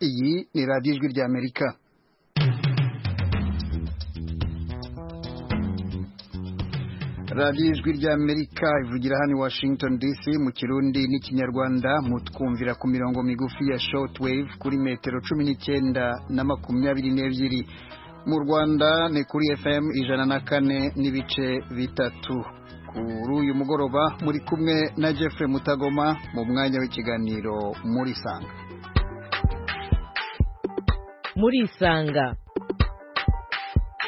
Iyi ni radiyo ijwi ry'Amerika radiyo ijwi ry'Amerika ivugira hano i Washington DC mu kirundi n'ikinyarwanda mutwumvira ku mirongo migufi ya shortwave kuri metero cumi n'icyenda na makumyabiri n'ebyiri mu Rwanda ni kuri FM ijana na kane n'ibice bitatu kuri uyu mugoroba muri kumwe na Jeffrey Mutagoma mu mwanya w'ikiganiro muri sanga murisanga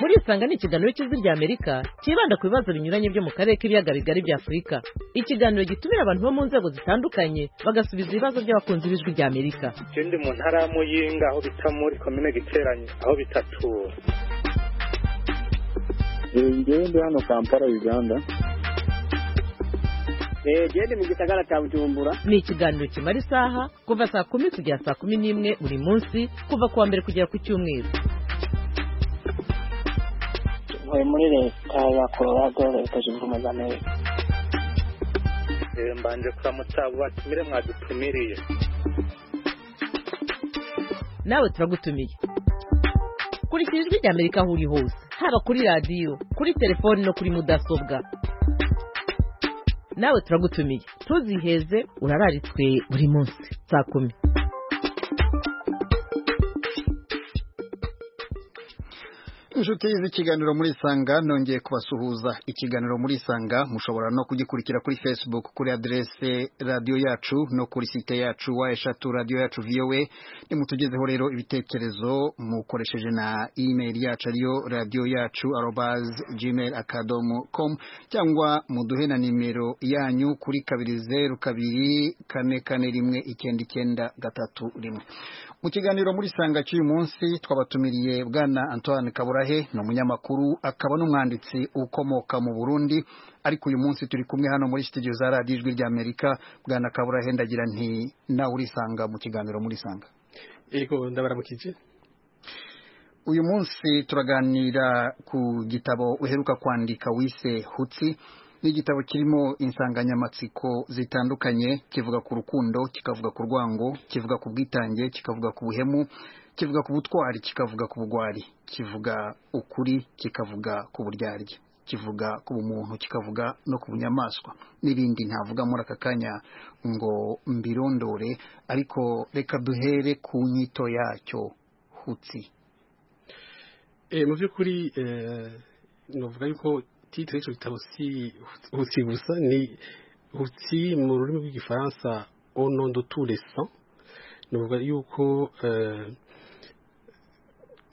murisanga ni ikiganiro cy'ijwi rya amerika cyibanda ku bibazo binyuranye byo mu karere k'ibiyaga bigari bya afurika ikiganiro gitumira abantu bo mu nzego zitandukanye bagasubiza ibibazo by'abakunzi b'ijwi rya amerika icyo ndi mu ntara ya muyinga aho bita muri komine giteranye aho bitatu njyewe ndi hano kampala uganda genda mu gisagara cya bujumbura ni ikiganiro kimara isaha kuva saa kumi kugera saa kumi n'imwe buri munsi kuva ku wa mbere kugera ku cyumweru ntuye muri leta ya colorado leta zunze ubumwe za amerika Eh, mbanje kuramutsa batumire mwadutumiriye nawe turagutumiye kurikira ijwi rya amerika aho uri hose haba kuri radiyo kuri telefoni no kuri mudasobwa nawe turagutumiye ntuziheze urararitswe buri munsi saa kumi inshuti z'ikiganiro muri sanga nongeye kubasuhuza ikiganiro muri sanga mushobora no kugikurikira kuri facebook kuri aderese radiyo yacu no kuri site yacu wa eshatu radiyo yacu vowe nimutugezeho rero ibitekerezo mukoresheje na email yacu ariyo radiyo yacu arobaz gmail akadomo com cyangwa muduhe na nimero yanyu kuri kabiri zeru kabiri kane kane rimwe icyenda icyenda gatatu rimwe mu kiganiro muri sanga cy'uyu munsi twabatumiriye bwana antoine kaburahe ni umunyamakuru akaba n'umwanditsi ukomoka mu burundi ariko uyu munsi turi kumwe hano muri sitidiyo za radiyo ijwi ry'amerika bwana kaburahe ndagira nti nawe urisanga mu kiganiro muri sanga Ego ndabaramukije uyu munsi turaganira ku gitabo uheruka kwandika wise hutsi ni igitabo kirimo insanganyamatsiko zitandukanye kivuga ku rukundo kikavuga ku rwango kivuga ku bwitange kikavuga ku buhemu kivuga ku butwari kikavuga ku bugwari kivuga ukuri kikavuga ku buryarya kivuga ku bumuntu kikavuga no ku bunyamaswa n'ibindi ntavuga muri aka kanya ngo mbirondore ariko reka duhere ku nyito yacyo hutsi Eh, mu by'ukuri eh, novuga yuko titre y'icyo gitabo si hutsi gusa ni hutsi mu rurimi rw'igifaransa au nom de tous les saints novuga yuko eh,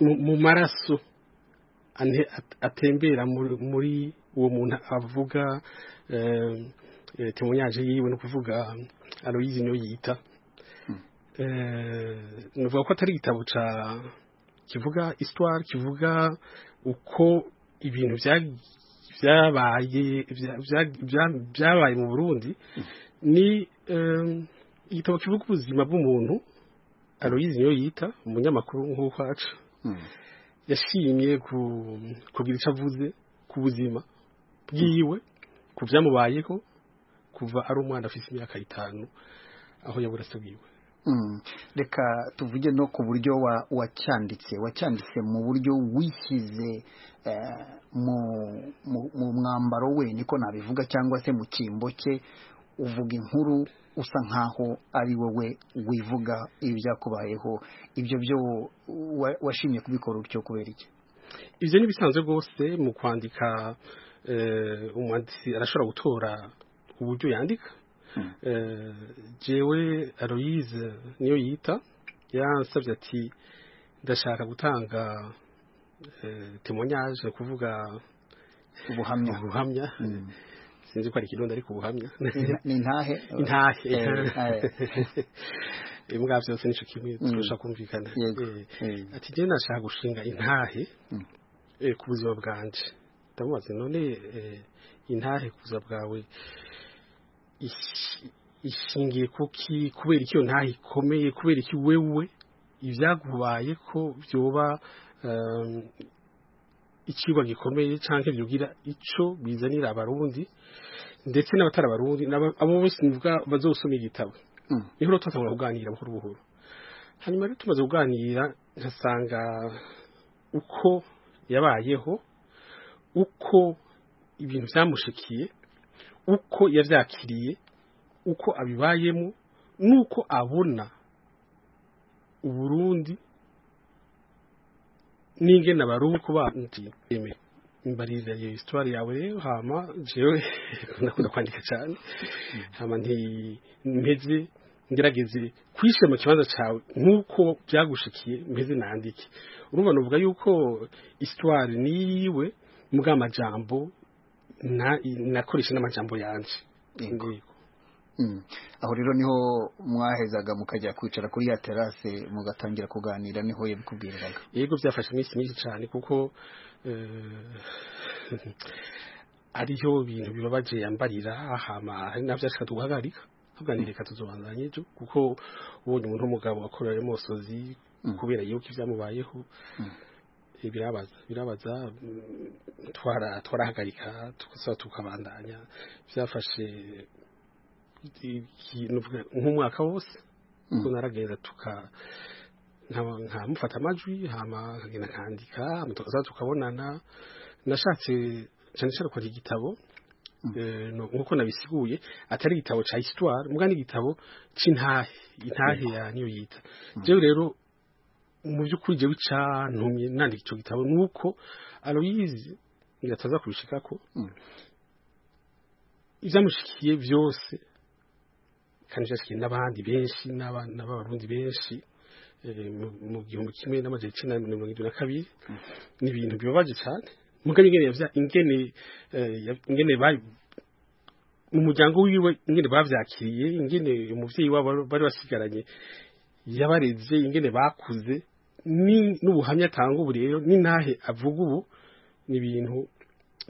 mu- mu maraso ane- at- atembera muri- muri uwo muntu avuga eh, eh, temoyage yiwe no kuvuga aloyizi niyo yita nuvuga ko atari igitabo ca kivuga histoire kivuga uko ibintu bya- byabaye bya- bya- bya- byabaye mu burundi ni eh, igitabo kivuga ubuzima bw'umuntu aloyizi niyo yita umunyamakuru nk'ukwacu yashimye ku- kugira icyo avuze ku buzima bwiwe ku byamubayeho kuva ari umwana afite imyaka itanu aho yabura se bwiwe Mm. reka tuvuge no ku buryo wa- wacyanditse wacyanditse mu buryo wishyize eh, mu mu- mu mwambaro we niko nabivuga cyangwa se mu cyimbo cye uvuga inkuru usa nkaho ari wowe wivuga ibyakubayeho ibyo byo wa- washimye kubikora utyo kubera iki ibyo ni bisanzwe rwose mu kwandika eh, umwanditsi arashobora gutora uburyo yandika Eh, jewe aloyize niyo yita yansabye ati ndashaka gutanga eh, temoyage ni ukuvuga ubuhamya ubuhamya Mm. sinzi ko ari ikirundi ariko ubuhamya Ni- ni ntahe intahe Eh, imbwa byose nicyo kimwe Mm. turashaka kumvikana Yego. Eh, Eh. ati njye nashaka gushinga intahe Mm. eh, ku buzima bwanje ndamubaza none eh, intahe ku buzima bwawe ishi- ishingiye kuki kubera iki iyo ntahe ikomeye kubera iki wewe ibyagubaye ko byoba um, ikigo gikomeye cyangwa byugira icyo bizanira abarundi ndetse n'abatari abarundi n'aba- abo bose bavuga bazosoma igitabo Mm. niho rero turatangura kuganira buhoro buhoro hanyuma rero tumaze kuganira nkasanga uko yabayeho uko ibintu byamushikiye uko yabyakiriye uko abibayemo n'uko abona uburundi n'ingene baruha uko bamutiyemeye mbarira iyo histoire yawe rero hama jewe ndakunda kwandika cyane hama ntimeze ngerageze kwishyira mu kibanza cyawe nk'uko byagushikiye meze nandike urumva nuvuga yuko histoire niyiwe mbwa amajambo nakoresha n'amajambo yanjye Yego. Mm. aho rero niho mwahezaga mukajya kwicara kuri ya terase mugatangira kuganira niho yabikubwiraga yego byafashe iminsi myinshi cyane kuko eh, ariyo bintu bibabaje yambarira hama hari nabyo ashaka tuguhagarika tuganire reka tuzobandanye ejo kuko ubonye umuntu w'umugabo wakorewe mosozi kubera yuko ibyamubayeho Eh, birabaza birabaza mm, twara twarahagarika tukasaba tukabandanya byafashe ikintu nk'umwaka wose kuko naragenda tuka nkaba- nkamufata amajwi hama nkagenda nkandika hama tukaza tukabonana nashatse cyane cyane gukora igitabo eh, no- nk'uko nabisiguye atari igitabo cya histoire muga n'igitabo c'intahe intahe ya niyo yita jewe rero mu by'ukuri jewe icantumye nandika ico gitabo nuko aloyizi ngataza kubishikako ivyamushikiye byose kandi vyashikiye n'abandi benshi n'aba- n'abarundi benshi eh, mu- mu gihumbi kimwe n'amajana icenda na mirongo irindwi na kabiri ni ibintu bibabaje cane mugabo ingene yavya- ingene eh, yav- ingene ba- mu muryango wiwe ingene bavyakiriye ingene umuvyeyi wabo bari basigaranye yabareze ingene bakuze ni- n'ubuhamya atanga ubu rero n'intahe avuga ubu ni ibintu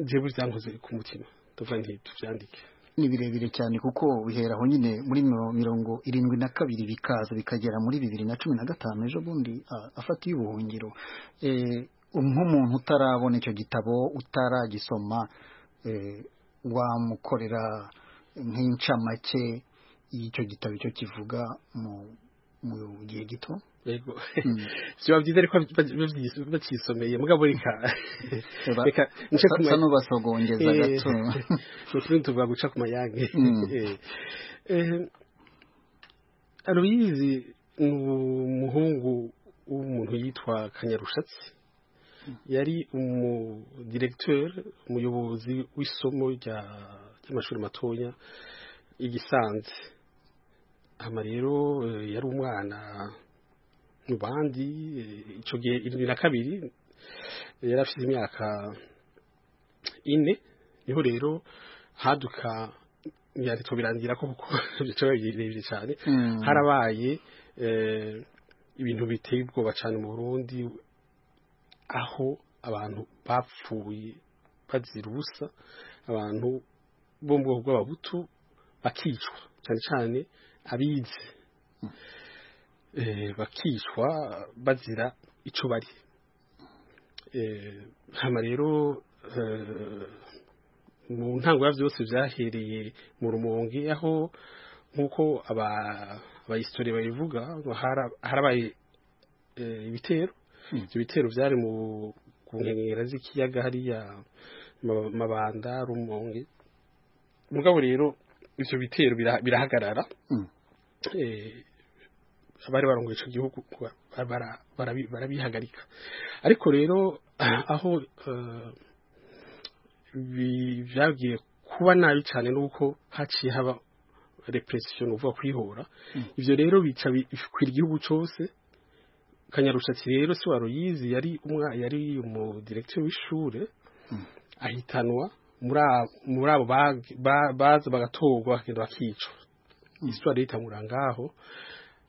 jewe byankoze ku mutima tuvuga nti tuvyandike ni birebire cyane kuko bihera aho nyine muri miro- mirongo irindwi na kabiri bikaza bikagera muri bibiri na cumi na gatanu ejo bundi a- afatiye ubuhungiro Eh, nk'umuntu utarabona icyo gitabo utaragisoma eh, wamukorera nk'incamake y'icyo gitabo icyo kivuga mu mu gihe gito yego Mm. byaba byiza ariko babyis- bacyisomeye mugabo reka Eba, reka nce ku sa- ma- sa n'ubasogongeza Eh, gato ni ukuri tuvuga guca ku mayange Mm. Eh, eh, aloyizi ni umuhungu w'umuntu yitwa kanyarushatsi yari umudiregiteri umuyobozi w'isomo rya- ry'amashuri matoya igisanze hama rero eh, yari umwana mu bandi eh, ico gihe irindwi na kabiri eh, yari afite imyaka ine niho rero haduka byari birangira ko kuko bice birebire cyane Mm. harabaye eh, ibintu biteye ubwoba cyane mu Burundi aho abantu bapfuye bazira ubusa abantu bo mu bwoko bw'ababutu bakicwa cyane cyane abize eh, bakicwa bazira icyo bari Eh, hama rero eh, mu ntango ya byose byahereye mu rumonge aho nk'uko aba- abahistori babivuga ngo hara- harabaye eh, ibitero ibyo bitero byari mu ku nkengera z'ikiyaga hariya Ma- mabanda rumonge mugabo rero ivyo bitero bira- birahagarara Mm. eh, abari barongoye ico gihugu ba- bara- barabi- barabihagarika ariko rero aho eh, bi- vyagiye kuba nabi cyane nuko haciye haba repression uvuga kwihora ivyo rero bica bi- bikwira igihugu cose kanyarushatsi rero si waruyizi yari umwa yari umudirektori w'ishure ahitanwa muri a- muri abo bag- ba- baza bagatorwa bakagenda bakicwa histoire yitangura ngaho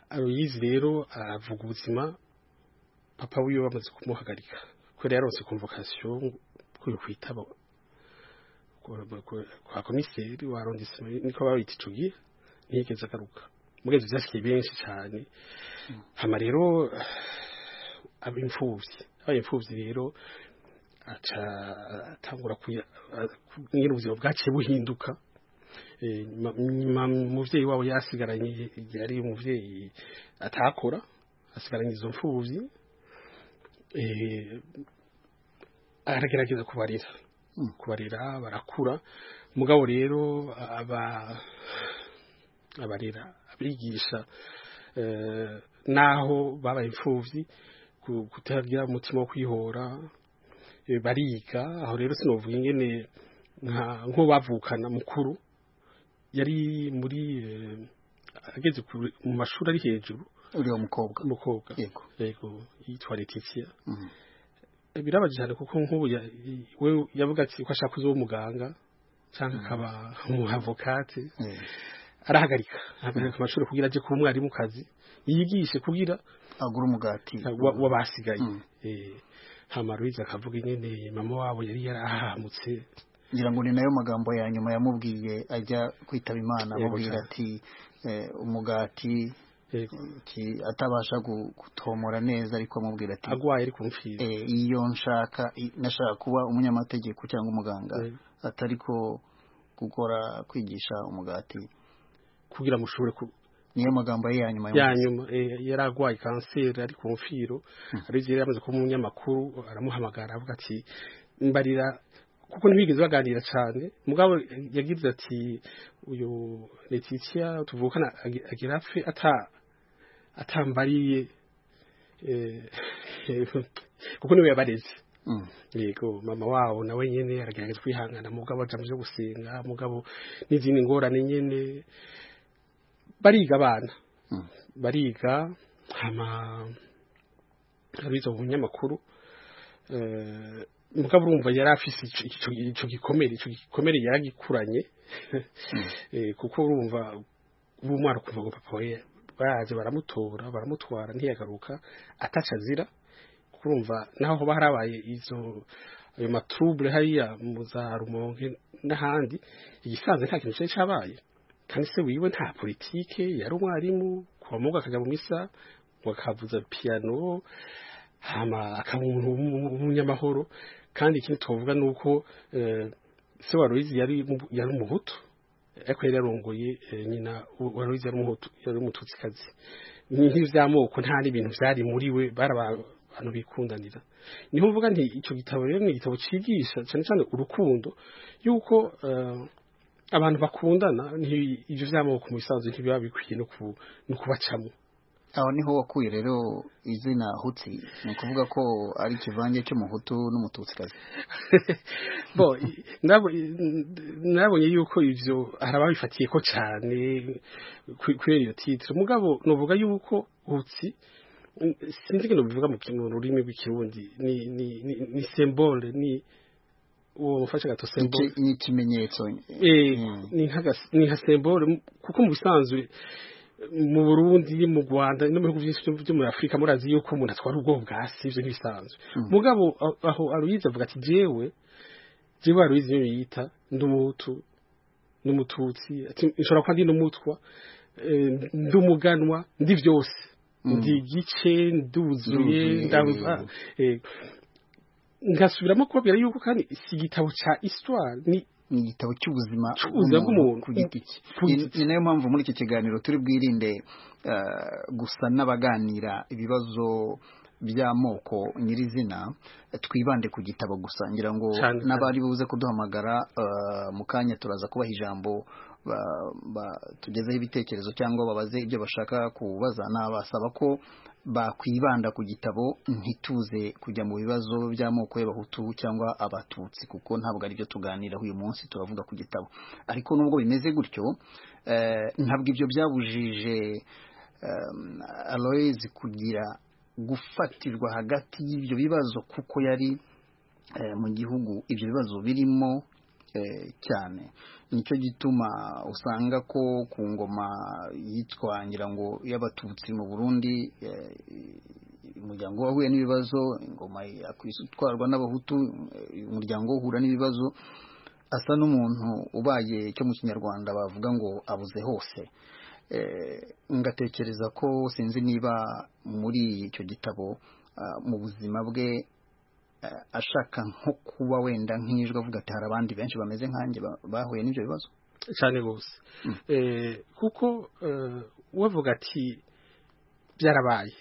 aruyizi rero aravuga ubuzima papa wiwe bamaze kumuhagarika kubera yaronse convocation kuri kwitaba ku- ku- kwa komiseri wa arrondissement niko babita ico gihe ntiyigeze agaruka mugeze vyashikiye benshi cane hama rero abimfuvyi abimfuvyi rero aca atangura kuya- a- ku- nyene ubuzima bwaciye buhinduka Eh, nyuma- nyuma umuvyeyi wabo yasigaranye yari umuvyeyi atakora asigaranye izo mfubyi eh, aragerageza kubarira kubarira barakura mugabo rero aba abarera abigisha eh, naho babaye imfubyi ku- kutagira umutima wo kwihora eh, bariga aho rero sinovuga ingene nka- nko bavukana mukuru yari muri eh, ageze ku- mu mashuri ari hejuru uriya mukobwa umukobwa yego yego yitwa Letitia Mhm. birabaje cyane kuko nk'ubu ya- i- we yavuga ati ko ashaka kuzoba umuganga cyangwa akaba umuhavokate Eh, arahagarika ahagarika amashuri kugira ajye kuba umwarimukazi yigishe kugira agura umugati wa- w'abasigaye Mm. Eh, hama Louise akavuga ingene mama wabo yari yarahamutse ngira ngo ni nayo magambo ya nyuma yamubwiye ajya kwitaba imana Yego amubwira cyane. ati eh, umugati Eh, ki- atabasha gu- gutomora neza ariko amubwira ati agwaye ari kumfira eh, iyo nshaka i- nashaka kuba umunyamategeko cyangwa umuganga Eh. atari ko gukora kwigisha umugati kugira mushobore ku- niyo magambo ye ya nyuma ya yamubwiye. nyuma eh, yari arwaye kanseri ari ku mfiro aribyo yari yamaze kuba umunyamakuru aramuhamagara avuga ati mbarira kuko ntibigeze baganira cyane mugabo yagize ati uyu letitia tuvukana agi- agira apfe ata atambariye eh, kuko niwe yabareze Mm. yego mama wabo nawe nyene aragerageza kwihangana mugabo aja muvyo gusenga mugabo n'izindi ngorane nyene bariga abana Mm. bariga hama abiza mu binyamakuru eh, mugabo urumva yari afise ico- ico ico gikomere ico gikomere yaragikuranye Eh, kuko urumva ubu mwana kuva ngo papa we baraje baramutora baramutwara ntiyagaruka ataca azira kurumva naho hoba harabaye izo ayo matrouble hariya mu za rumonge n'ahandi igisanzwe nta kintu cyari cyabaye kandi se wiwe nta politike yari umwarimu kuva mu ngo akajya mu misa ngo akavuza piano hama akaba umuntu w'umu- w'umunyamahoro kandi ikindi tuvuga ni uko eh, se wa Louise yari mu- yari umuhutu ariko yari yarongoye eh, nyina wa Louise yari umuhutu yari umututsikazi nk'ivy'amoko nta n'ibintu byari muri we bari abantu bikundanira niho mvuga nti icyo gitabo rero ni igitabo cyigisha cyane cyane urukundo yuko eh, abantu bakundana nti- ivyo vy'amoko mu bisanzwe ntibiba bikwiye no ku- no kubacamo aho niho wakuye rero izina hutsi ni ukuvuga ko ari ikivange cy'umuhutu n'umututsikazi bo i- nabo- i- nabonye yuko ivyo hari ababifatiye ko cane ku- kubera iyo titre mugabo novuga yuko utsi mm, sinzi ngo bivuga mu mu rurimi rw'ikirundi ni ni ni- ni symbole ni uwo mufashe gato Ni symbole iki- ni ikimenyetso Eh, Mm. ni nk'agas- ni nka symbole m- kuko mu bisanzwe mu Burundi mu Rwanda no mu bihugu byinshi byo- byo muri Afurika murazi yuko umuntu atwara ubwo bwasi ibyo ntibisanzwe mugabo a- aho Aloyize avuga ati jewe jewe Aloyize iyo yita ndi umuhutu n'umututsi ati nshobora kuba ndi n'umutwa eh, ndi umuganwa ndi byose ndi igice nduzuye Nduzuye, ndabuza eh, ngasubiramo kubabwira yuko kandi si igitabo ca histoire ni ni igitabo cy'ubuzima cy'ubuzima bw'umuntu. ku giti cye Ku Ni- giti ni nayo mpamvu muri iki kiganiro turi bwirinde eh, gusa n'abaganira ibibazo by'amoko nyirizina twibande ku gitabo gusa ngira ngo Cyane, cyane. n'abari buze kuduhamagara eh, mu kanya turaza kubaha ijambo ba- ba- tugezeho ibitekerezo cyangwa babaze ibyo bashaka kubaza nabasaba ko bakwibanda ku gitabo ntituze kujya mu bibazo by'amoko y'abahutu cyangwa abatutsi kuko ntabwo aribyo tuganiraho uyu munsi turavuga ku gitabo ariko nubwo bimeze gutyo eh, ntabwo ibyo byabujije um, Aloys kugira gufatirwa hagati y'ibyo bibazo kuko yari eh, mu gihugu ibyo bibazo birimo eh, cyane nicyo gituma usanga ko ku ngoma yitwa ngira ngo y'abatutsi mu burundi eh, umuryango wahuye n'ibibazo ingoma yakwisi itwarwa n'abahutu eh, umuryango uhura n'ibibazo asa n'umuntu ubaye cyo mu kinyarwanda bavuga ngo abuze hose Eh, ngatekereza ko sinzi niba muri icyo gitabo ah, mu buzima bwe eh, ashaka nko kuba wenda nk'ijwi avuga ati hari abandi benshi bameze nkanjye ba- bahuye n'ibyo bibazo cyane rwose Eh, kuko eh, uwavuga ati byarabaye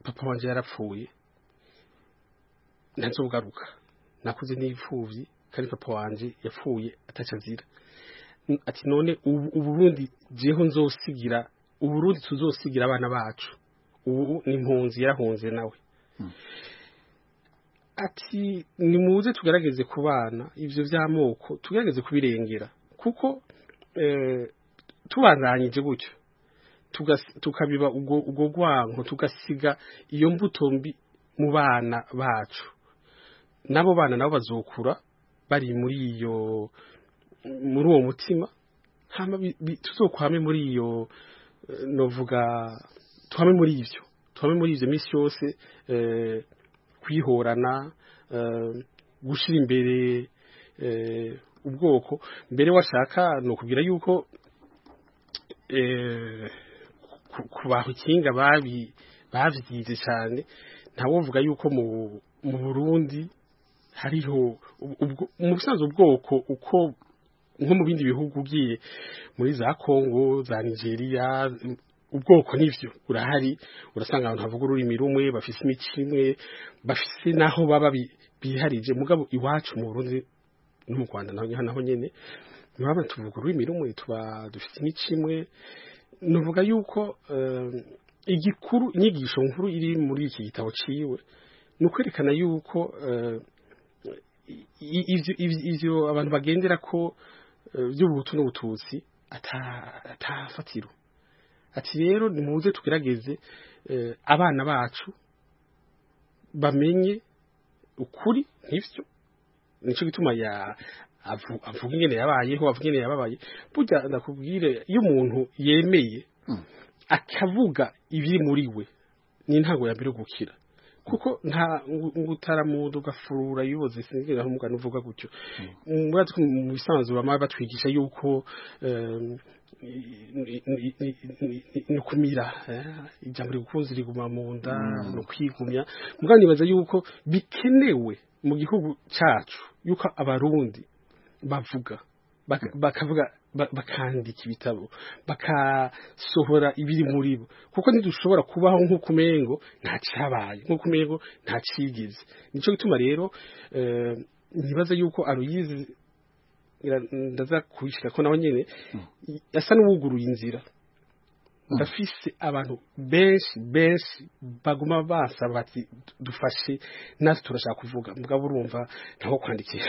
papa wanje yarapfuye ntazogaruka nakuze n'ipfubyi kandi papa wanje yapfuye ataca azira N- ati none ubu uburundi jeho nzosigira uburundi tuzosigira abana bacu ubu ni impunzi yarahunze nawe ati nimuze tugerageze ku bana ibyo by'amoko tugerageze kubirengera kuko eh, tubandanyije gutyo tugas- tukabiba ubwo ubwo rwanko tugasiga iyo mbuto mbi mu bana bacu n'abo bana nabo bazokura bari muri iyo muri uwo mutima hama bi- bi- tuzokwame muri iyo eh, novuga tuhame muri ibyo tuhame muri ibyo minsi yose eh, kwihorana eh, gushyira imbere eh, ubwoko mbere washaka ni ukubwira yuko eh, ku- ku bantu ikinga babi- babyize cyane ntawovuga yuko mu mu burundi hariho ubwo- ubwo- mu busanzwe ubwoko uko nko mu bindi bihugu ugiye muri za kongo za nigeria ubwoko n'ibyo urahari urasanga abantu bavuga ururimi rumwe bafise imico imwe bafise n'aho baba bi- biharije mugabo iwacu mu burundi no mu rwanda naho naho nyine ntibaba tuvuga ururimi rumwe tuba dufite imico imwe nuvuga yuko eh, igikuru inyigisho nkuru iri muri iki gitabo ciwe ni ukwerekana yuko eh, i- ivyo- ivyo ivyo abantu bagendera ko eh, vy'ubuhutu n'ubututsi ata- atafatiro ati rero nimuze tugerageze eh, abana bacu bamenye ukuri nk'ivyo nicyo gituma ya avu- avuga ingene yabayeho avuga ingene yababaye burya ndakubwire iyo umuntu yemeye akavuga ibiri muri we ni intango ya mbere yo gukira kuko nta ngo- ngo utaramuda ugafurura ibibazo sinzira aho umugani uvuga gutyo murazi ko mu bisanzwe bama batwigisha yuko em, ni- ni- ni- ni- ni- ni ukumira eh, ijambo rikunze riguma mu nda ni ukwigumya mugabo nibaza yuko bikenewe mu gihugu cyacu yuko abarundi bavuga baka- bakavuga ba- bakandika ibitabo bakasohora ibiri muri bo kuko ntidushobora kubaho nk'uko umengo nta cyabaye nk'uko umengo nta cigeze nicyo gituma rero eh, nibaza yuko aruyizi ngira- ndaza kuyishira ko nawe nyene i- asa n'uwuguruye inzira ndafise abantu benshi benshi baguma basaba bati dufashe natwe turashaka kuvuga mugabo urumva ntaho kwandikira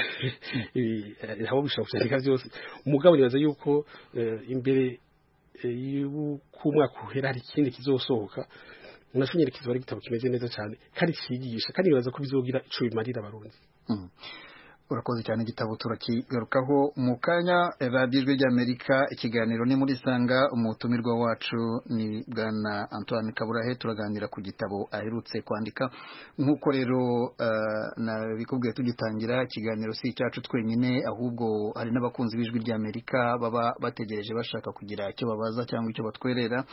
Ibi, eh, ntaho bishobora kuvyandika byose umugabo nibaza yuko eh, imbere eh, y'uko umwaka uhera hari ikindi kizosohoka nashonyere kizaba ari igitabo kimeze neza cyane kandi cyigisha kandi nibaza ko bizogira ico bimarira abarundi Mm. urakoze cyane igitabo turakigarukaho mu kanya radiyo ijwi ry'amerika ikiganiro ni muri sanga umutumirwa wacu ni bwana antoine kaburahe turaganira ku gitabo aherutse kwandika nk'uko rero eh, nabikubwiye tugitangira ikiganiro si icyacu twenyine ahubwo hari n'abakunzi b'ijwi ry'amerika baba bategereje bashaka kugira icyo babaza cyangwa icyo batwerera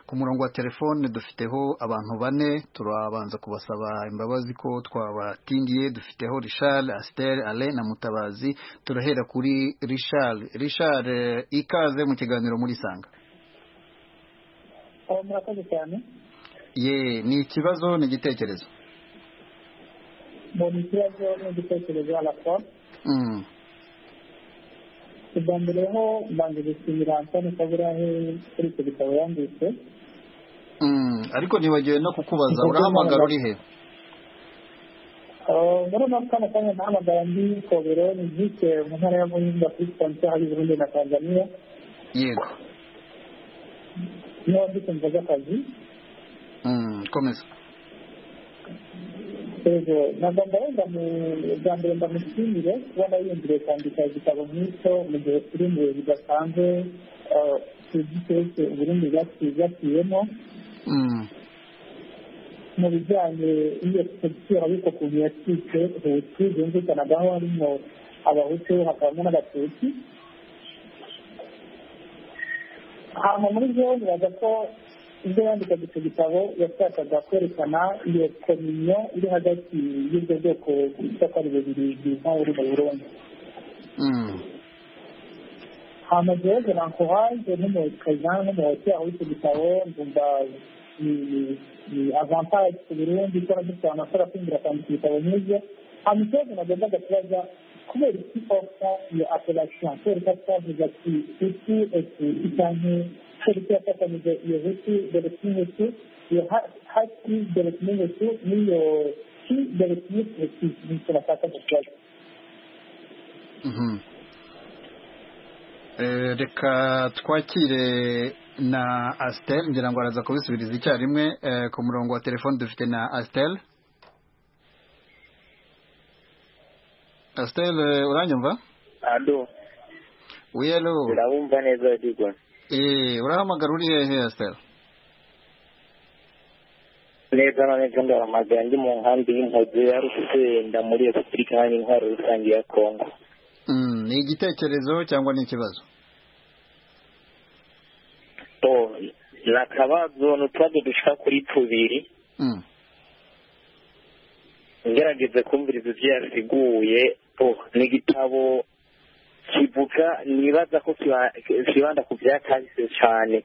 ku murongo wa telefone dufiteho abantu bane turabanza kubasaba imbabazi ko twabatindiye dufiteho richard asiteri ale na mutabazi turahera kuri richard richard eh, ikaze mu kiganiro muri sanga ubu murakoze cyane ye ni ikibazo ni igitekerezo mu ikibazo n'igitekerezo alakora Mm, ubwa mbere ho mbanza gusinyira antoni kaburahe kuri icyo gitabo yanditse mm, ariko nibagiwe no kukubaza urahamagara uri he Ah, muri uno kano kanya nahamagara ndi kobero ni vise mu ntara ya muhinga kuri sitasiyo hari burundi na tanzaniya yego niho ndi kumva z'akazi Mm, komeza Ego, ntabwo ndarenga mu bwa mbere ndamushimire kuba nayumvire kwandika igitabo nk'icyo mu gihe kiri mu bihe bidasanzwe ah, tuzi twese uburundi bwaciye bwaciyemo Mm, mu bijyanye n'iyo sekisiyo ariko ukuntu yacitse hutu byumvikanagaho harimo abahutu hakabamo n'abatutsi hanyuma muri byo nibaza ko ibyo yandikaga icyo gitabo yashakaga kwerekana iyo kominyo iri hagati y'ubwo bwoko bwitwa ko ari bubiri bwiza buri mu burundi mm, hanyuma jewe nankuhaje n'umukazana n'umuhoti aho icyo gitabo ndumva ni avantage ku burundi ko dufite amakuru afungira kwandika ibitabo nk'ibyo hanyuma ikibazo nagombaga kubaza kubera iki ofta iyo apelation kubera ko twavuga ati isi esi cyangwa tariki yafatanije iyo hutu dore n'ihutu iyo hati dore n'ihutu n'iyo ki dore n'ihutu ni cyo bashakaga kubaza reka twakire na asiteri ngira ngo araza kubisubiriza icyarimwe ku murongo wa telefoni dufite na asiteri asiteri uranyumva ado wiyero urabumva neza ariko urahamagara uri hehe asiteri neza na neza ndaramagara ndi mu nkambi y'impozo yari ugenda muri repubulika iharanira intwaro rusange ya kongo ni igitekerezo cyangwa ni ikibazo ni akabazo ni utubazo dushika kuri tubiri Mm. ngerageze kumviriza ibyo yasiguye oh, ni igitabo kivuga nibaza ko kiba- kibanda ku byakahise cyane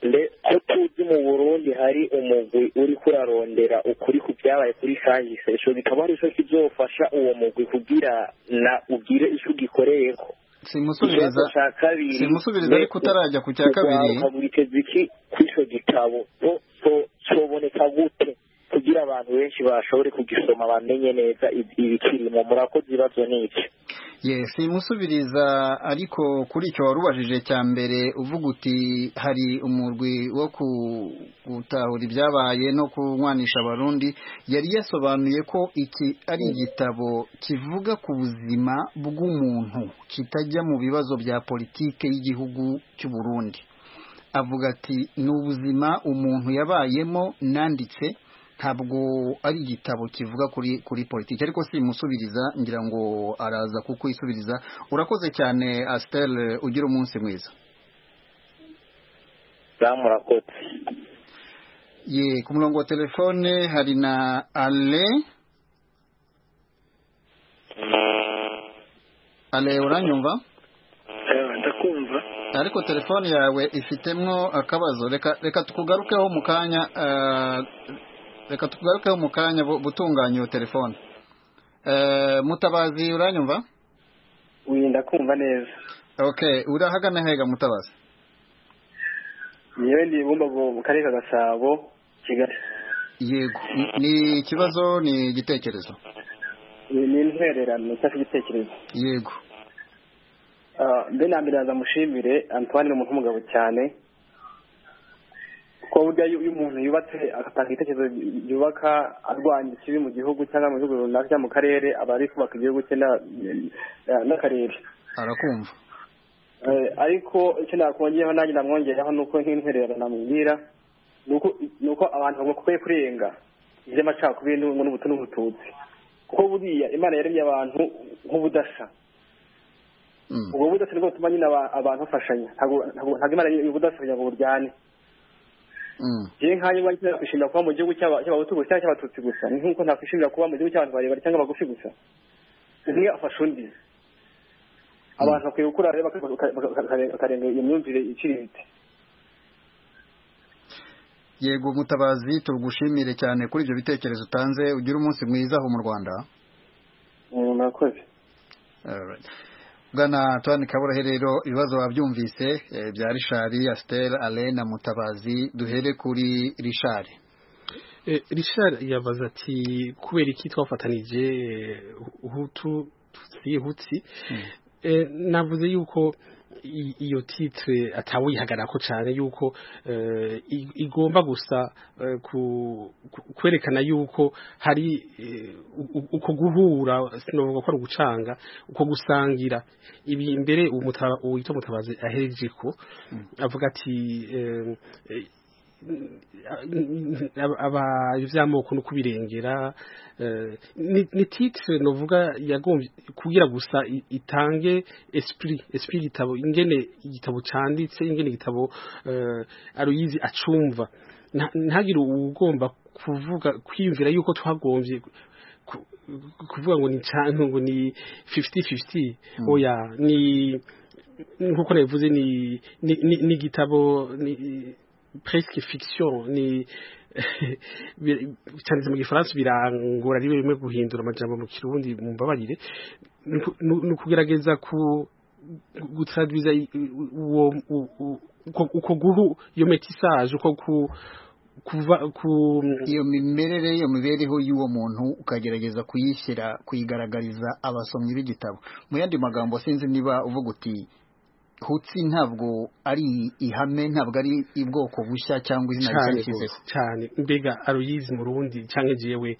Nde- ko tuzi mu burundi hari umugwi uri kurarondera ukuri ku byabaye kuri kahise ico gitabo ari co kizofasha uwo mugwi kugira na ugire ico ugikoreyeko simusubiriza Ikibazo ca kabiri simusubiriza ariko utarajya ku cya kabiri witeze iki kuri icyo gitabo bo bo- cyoboneka gute kugira abantu benshi bashobore kugisoma bamenye neza ib- ibikirimo murakoze ibibazo ni iki ye simusubiriza ariko kuri icyo wari ubajije cya mbere uvuga uti hari umurwi wo ku- gutahura ibyabaye no kunywanisha abarundi yari yasobanuye ko iki ari igitabo kivuga ku buzima bw'umuntu kitajya mu bibazo bya politike y'igihugu cy'u Burundi avuga ati ni ubuzima umuntu yabayemo nanditse ntabwo ari igitabo kivuga kuri kuri politiki ariko simusubiriza ngira ngo araza kukwisubiriza urakoze cyane asitel ugira umunsi mwiza za murakoze ye ku murongo wa telefone hari na ale ale uranyumva ndakumva ariko telefone yawe ifitemo akabazo reka reka tukugarukeho mu kanya eh, reka tukugarukeho mu kanya bu- butunganya iyo telefone Eh, mutabazi uranyumva uyu ndakumva neza okay urahagana hega mutabazi nyewe ndi bumbago mu karere ka gasabo kigali yego Ni- ni ikibazo ni igitekerezo Iyi ni intwererano cyangwa se igitekerezo yego Ah, mbe na mbere yaza mushimire antoine ni umuntu w'umugabo cyane kuko burya iyo iyo umuntu yubatse agatanga igitekerezo yubaka arwanya ikibi mu gihugu cyangwa mu bihugu runaka cyangwa mu karere aba ari kubaka igihugu cye na- na- n'akarere arakumva Eh, ariko icyo nakongeraho nanjye namwongeraho ni uko nk'intwererano namubwira ni uko- ni uko abantu bakwiye kurenga iby'amacakubiri n'ubu- n'ubutu n'ubututsi kuko buriya imana yaremye abantu nk'ubudasa Mm. ubwo budasa nibwo butuma nyine aba- abantu bafashanya Ntabwo- ntabwo ntabwo imana y'ubudasa kugira ngo buryane Mm. njyewe nkanjye uba nkenera kwishimira kuba mu gihugu cy'aba- cy'abahutu gusa cyangwa cy'abatutsi gusa ni nk'uko nakwishimira kuba mu gihugu cy'abantu barebare cyangwa abagufi gusa umwe afasha undi abantu bakwiye gukura rero baka- baka- baka- bakarenga iyo myumvire iciriritse yego mutabazi tugushimire cyane kuri ibyo bitekerezo utanze ugire umunsi mwiza aho mu rwanda Mm, murakoze Alright. bwana tuwani kaburahe rero ibibazo wabyumvise eh, bya rishari asiteri ale na mutabazi duhere kuri rishari Eh, Richard yabaza ati kubera iki twafatanije eh, hutu tutsi hutsi Eh, navuze yuko i- iyo titre atawihagarako cyane yuko eh, i- igomba gusa eh, ku- ku- kwerekana yuko hari eh, u- u- uko guhura sinovuga ko ari ugucanga uko gusangira ibi mbere umuta- uwitwa mutabazi ahereje ko avuga ati eh, eh, aba- aba ivy'amoko no kubirengera eh, ni ni titre novuga yagombye kugira gusa i- itange esprit esprit gitabo ingene igitabo canditse ingene igitabo eh, aruyizi acumva Nta- ntagire ugomba kuvuga kwiyumvira yuko twagombye ku- kuvuga ngo ni canke ngo ni 50-50 oya ni nkuko nabivuze ni ni- ni- ni igitabo ni- presque fiction ni cyanditse mu gifaransa birangora ari bimwe guhindura amajambo mu kirundi mu mbabarire ni ukugerageza ku gutradwiza uko guhu iyo metisaje uko ku kuva ku iyo mimerere iyo mibereho y'uwo muntu ukagerageza kuyishyira kuyigaragariza abasomyi b'igitabo mu yandi magambo sinzi niba uvuga uti hutsi ntabwo ari ihame ntabwo ari ubwoko bushya cyangwa izina rishya yashyizeho cyane mbega aruyizi mu rundi cyangwa igiyewe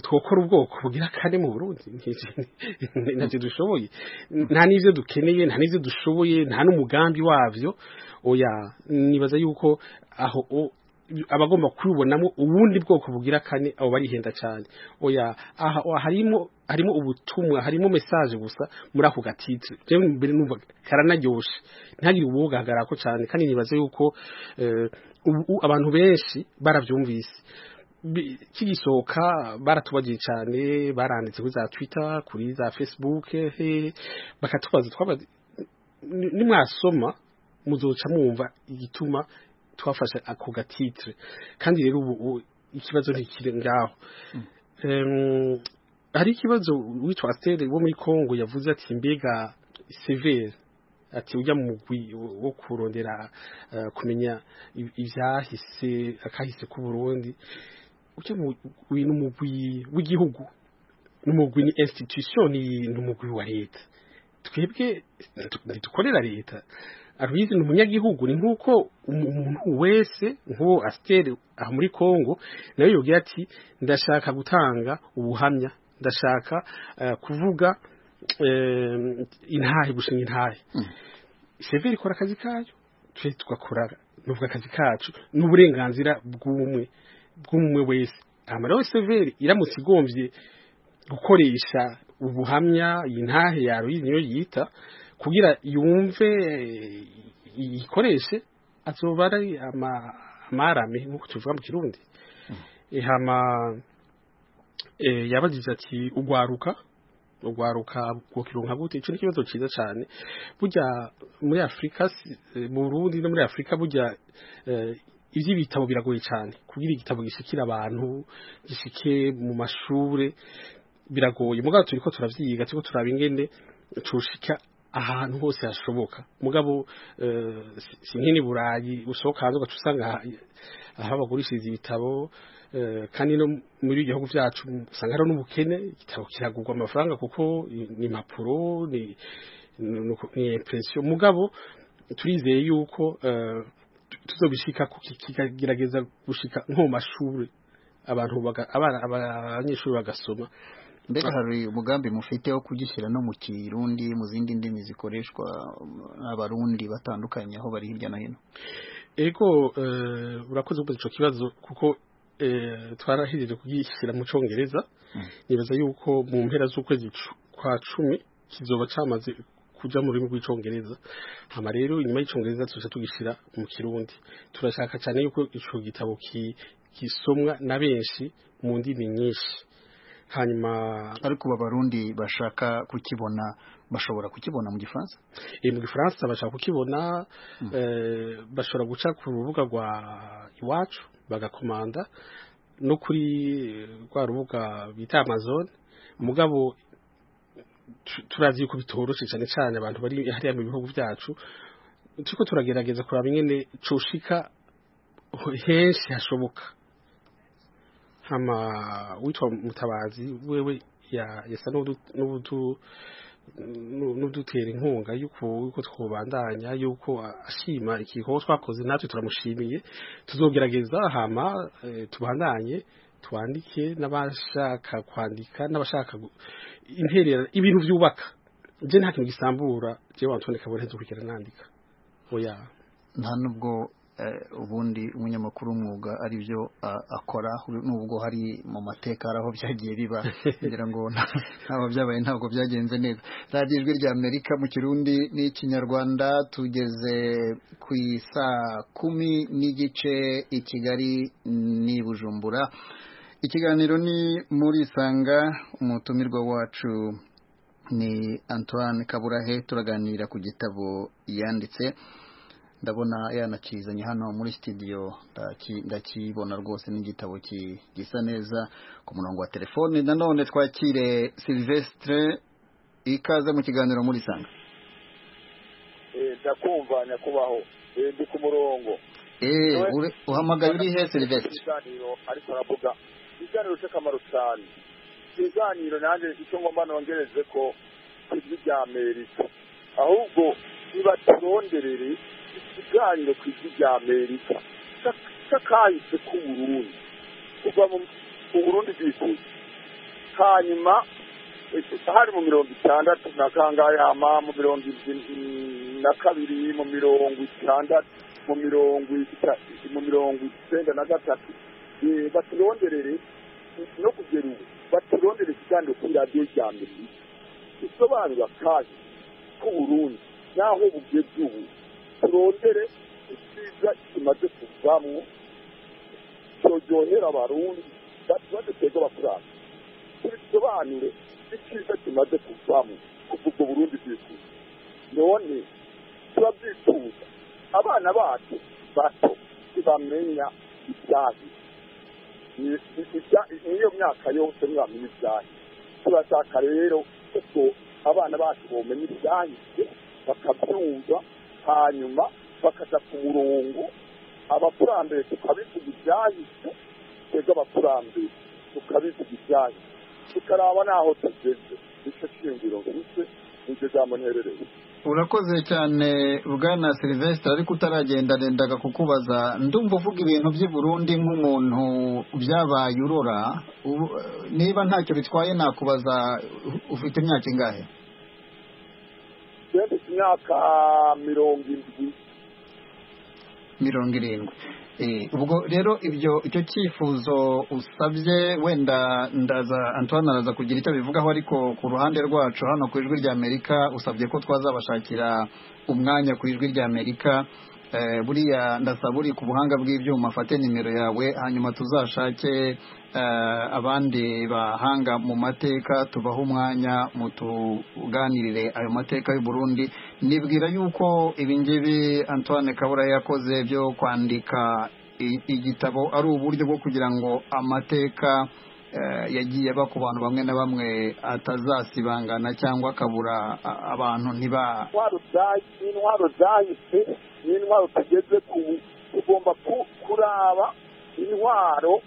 twokora ubwoko bugira kane mu burundi ntacyo dushoboye nta n'ibyo dukeneye nta n'ibyo dushoboye nta n'umugambi wabyo oya nibaza yuko aho abagomba kubibonamo ubundi bwoko bugira kane abo barihenda cyane oya aha harimo harimo ubutumwa harimo message gusa muri ako gatitire jewe mbere numva karanaryoshe ntagire ubugahagarara ko cyane kandi nibaze yuko abantu benshi barabyumvise kigisohoka baratubagiye cyane baranditse kuri za twitter kuri za facebook bakatubaza twabaza nimwasoma muzoca mwumva igituma twafashe ako gatitire kandi rero ubu ikibazo ntikiri ngaho hari ikibazo witwa asiteri wo muri congo yavuze ati mbega severi ati ujya mu mugwi wo kurondera kumenya ibyahise akahise k'uburundi ujya mu mugwi w'igihugu ni umugwi ni institution ni umugwi wa leta twebwe ntidukorera leta aruyizi ni umunyagihugu ni nk'uko umuntu wese nk'uwo asiteri aha muri congo nawe yubwira ati ndashaka gutanga ubuhamya ndashaka kuvuga intahe gushinga intahe severi ikora akazi kayo twe tugakora n'ubwo akazi kacu n'uburenganzira bw'umwe bw'umwe wese hano rero severi iramutse igombye gukoresha ubuhamya intahe yaruyizi niyo yita kugira yumve ikoreshe azoba ari amarame nk'uko tubivuga mu kirundi ihama yabagize ati ugwaruka ugwaruka bwokironka gute ico n'ikibazo ciza cane burya muri afurika mu burundi no muri afurika burya ivy'ibitabo biragoye cane kugira igitabo gishikira abantu gishike mu mashure biragoye mugabo turiko turavyiga turiko turaba ingene tushika ahantu hose hashoboka mugabo si nk'ini burayi usohoka hanze ugaca usanga aho bagurishiriza ibitabo kandi no muri ibihugu byacu usanga hari n'ubukene igitabo kiragurwa amafaranga kuko ni impapuro ni impresiyo mugabo turizeye yuko tuzobishika kikagerageza gushika nko mu mashuri abantu abanyeshuri bagasoma mbega hari umugambi mufite wo kugishyira no mu kirundi mu zindi ndimi zikoreshwa abarundi batandukanye aho bari hirya no hino ego urakoze kubaza icyo kibazo kuko twarahereje kugishyira mu cyongereza nibaza yuko mu mpera z'ukwezi kwa cumi kizoba cyamaze kujya mu rurimi rw'icyongereza hano rero inyuma y'icyongereza tuza tugishyira mu kirundi turashaka cyane yuko icyo gitabo kisomwa na benshi mu ndimi nyinshi hanyuma ariko abarundi bashaka kukibona bashobora kukibona mu gifaransa e mu gifaransa bashaka kukibona mm. e, bashobora guca ku rubuga rwa iwacu bagakomanda no kuri rwa rubuga bita amazon mugabo turazi yuko bitoroshe cyane cyane abantu bari hariya mu bihugu byacu turiko turagerageza kuraba ingene coshika henshi hashoboka hama witwa mutabazi wewe yasa n'udutera inkunga yuko twubandanya yuko ashima ikigo twakoze natwe turamushimiye tuzogerageza hama tubandanye twandike n'abashaka kwandika n'abashaka interera ibintu byubaka njye nta kintu gisambura njye wantone kabone dukurikira nandika oya nta nubwo ubundi umunyamakuru w'umwuga ari byo akora nubwo hari mu mateka hari aho byagiye biba kugira ngo ntabwo byabaye ntabwo byagenze neza radiyo ijwi rya amerika mu kirundi n'ikinyarwanda tugeze ku isaa kumi n'igice i kigali n'i bujumbura ikiganiro ni muri isanga umutumirwa wacu ni antoine kaburahe turaganira ku gitabo yanditse ndabona yanakizanye hano muri studio ndaki- ndakibona rwose n'igitabo ki- gisa neza ku murongo wa telefone nanone twakire Silvestre ikaze mu kiganiro muri sanga ndakumva nyakubahwa Eh, ndi ku murongo eh ure- uhamagaye uri he Silvestre ibiganiro ariko aravuga ibiganiro cy'akamaro cyane ibiganiro nanjye icyo ngomba nongereze ko si iby'ibya amerika ahubwo nibaturonderere ikiganiro ku ijwi rya amerika cy'a- cy'akahise k'uburundi kuva mu mu burundi bwikuzi hanyuma eh, hari mu mirongo itandatu na kangahe hama mu mirongo irwi- na kabiri mu mirongo itandatu mu mirongo ita- mu mirongo icyenda na gatatu eh, baturonderere no kugera ubu baturondere ikiganiro kuri radiyo rya mbere isobanura kandi k'uburundi n'aho bugeze ubu turondere icyiza kimaze kuvamo cyoryohera abarundi bakibaze twebwe abakurambere tubisobanure icyiza kimaze kuvamo kuva ubwo burundi bwifuza none turabyifuza abana bacu bato ntibamenya ibyahi Ni- ni- ibya- niyo myaka yose mwamenya ibyahi turashaka rero kuko abana bacu bomenya ibyahi bakabyumva hanyuma bakaja ku murongo abakurambere tukabivuga ibyahise twebwe abakurambere tukabivuga ibyahise tukaraba n'aho tugeze nicyo shingiro mfise nicyo jambo nterereye urakoze cyane bwana Silvestre ariko utaragenda nendaga kukubaza ndumva uvuga ibintu by'i Burundi nk'umuntu byabaye urora Ubu- niba ntacyo bitwaye nakubaza u- ufite imyaka ingahe twebwe imyaka mirongo indwi mirongo irindwi Eh, ubwo rero ibyo icyo cyifuzo usabye wenda ndaza antoine araza kugira icyo abivugaho ariko ku ruhande rwacu hano ku ijwi ry'amerika usabye ko twazabashakira umwanya ku ijwi ry'amerika Eh, buriya ndasaba uri ku buhanga bw'ibyuma afate nimero yawe hanyuma tuzashake eh, abandi bahanga mu mateka tubahe umwanya mutuganirire ayo mateka y'u Burundi nibwira yuko ibingibi antoine kabura yakoze byo kwandika i- igitabo ari uburyo bwo kugira ngo amateka eh, yagiye aba ku bantu bamwe na bamwe atazasibangana cyangwa akabura a- abantu ntiba intwaro zahi- n'intwaro zahise n'intwaro tugeze ku tugomba ku- kuraba intwaro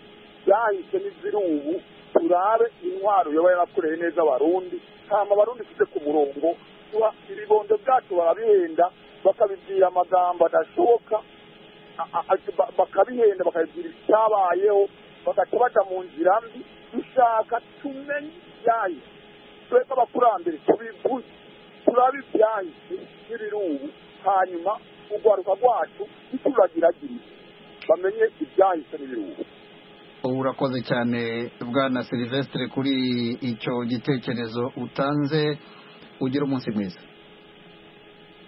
zahise n'iziri ubu turabe intwaro yoba yarakoreye neza abarundi hama abarundi tuze ku murongo tuba ibibondo byacu barabihenda bakabibwira amagambo adashoboka a- a- a- ba- bakabihenda bakabibwira icyabayeho bagaca baja mu nzira mbi dushaka tumenye ibyahise twebwe abakurambere tubivuze turabe ibyahise n'ibirungu hanyuma urwaruka rwacu ntituragiragirize bamenye ibyahise n'ibirungu urakoze cyane bwana Silvestre kuri icyo gitekerezo utanze ugira umunsi mwiza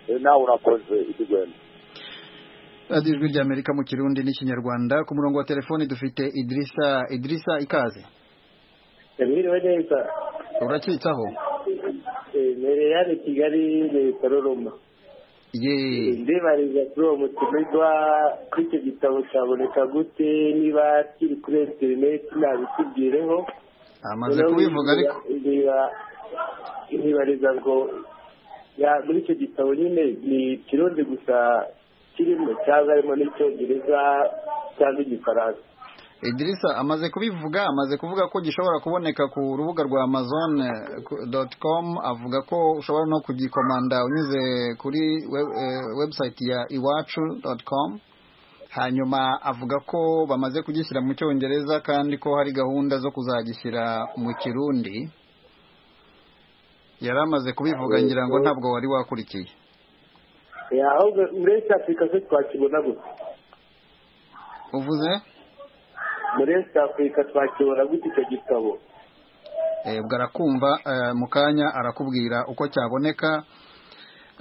Eh, nawe urakoze ikigwena radiyo ijwi ry'amerika mu kirundi n'ikinyarwanda ku murongo wa telefoni dufite idirisa idirisa ikaze mwiriwe neza urakitsaho mbere hano i kigali leta roroma ye ndibariza kuri uwo mutumirwa ko icyo gitabo cyaboneka gute niba kiri kuri interineti nabitubwireho amaze kubivuga ariko Ndiba- ndibariza ngo ya- muri icyo gitabo nyine ni ikirundi gusa kirimo cyangwa harimo n'icyongereza cyangwa igifaransa idirisa amaze kubivuga amaze kuvuga ko gishobora kuboneka ku rubuga rwa amazon eh, ku- dot com avuga ko ushobora no kugikomanda unyuze kuri we- eh, website ya iwacu dot com hanyuma avuga ko bamaze kugishyira mu cyongereza kandi ko hari gahunda zo kuzagishyira mu kirundi yari amaze kubivuga ngira ngo ntabwo wari wakurikiye Ya, ahubwo muri East Africa se twakibona gute uvuze muri East Africa twakibona gute icyo gitabo Eh, ubwo arakumva eh, mu kanya arakubwira uko cyaboneka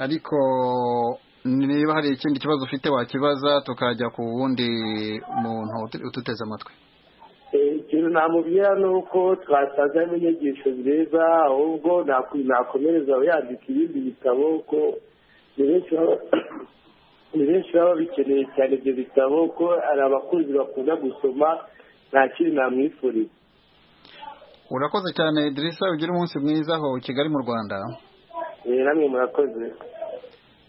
ariko niba hari ikindi kibazo ufite wakibaza tukajya ku wundi muntu utu- uduteze amatwi Eh, ikintu namubwira ni uko twasanzemo inyigisho nziza ahubwo nakwi- nakomereza yandika ibindi bitabo ko ni benshi baba- ni benshi baba bikeneye cyane ibyo bitabo ko hari abakunzi bakunda gusoma nta kindi namwifuriza urakoze cyane dirisa ugire umunsi mwiza aho kigali mu rwanda Eh, namwe murakoze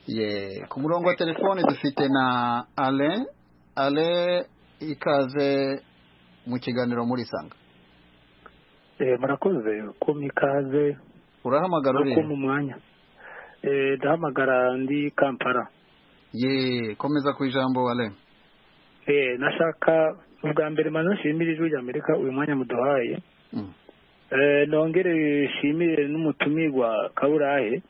ye ku murongo wa telefone dufite na alain alain ikaze mu kiganiro muri sanga murakoze kuma ikaze urahamagara no uri kuma umwanya Eh, ndahamagara ndi kampala ye komeza ku ijambo alain Eh, nashaka ubwa mbere manza nshimire ijwi rya amerika uyu mwanya muduhaye Mm. Eh, nongere nshimire n'umutumirwa kaburahe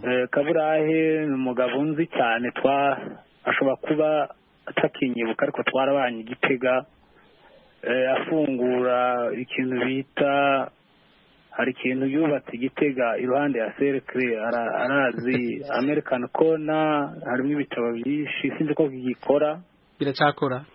Eh, kaburahe ni umugabo nzi cyane twa ashobora kuba atakinyibuka ariko twarabanye igitega Eh, afungura ikintu bita hari ikintu yubatse igitega iruhande ya serekire arazi american kona harimo ibitabo byinshi sinzi ko gikora biracakora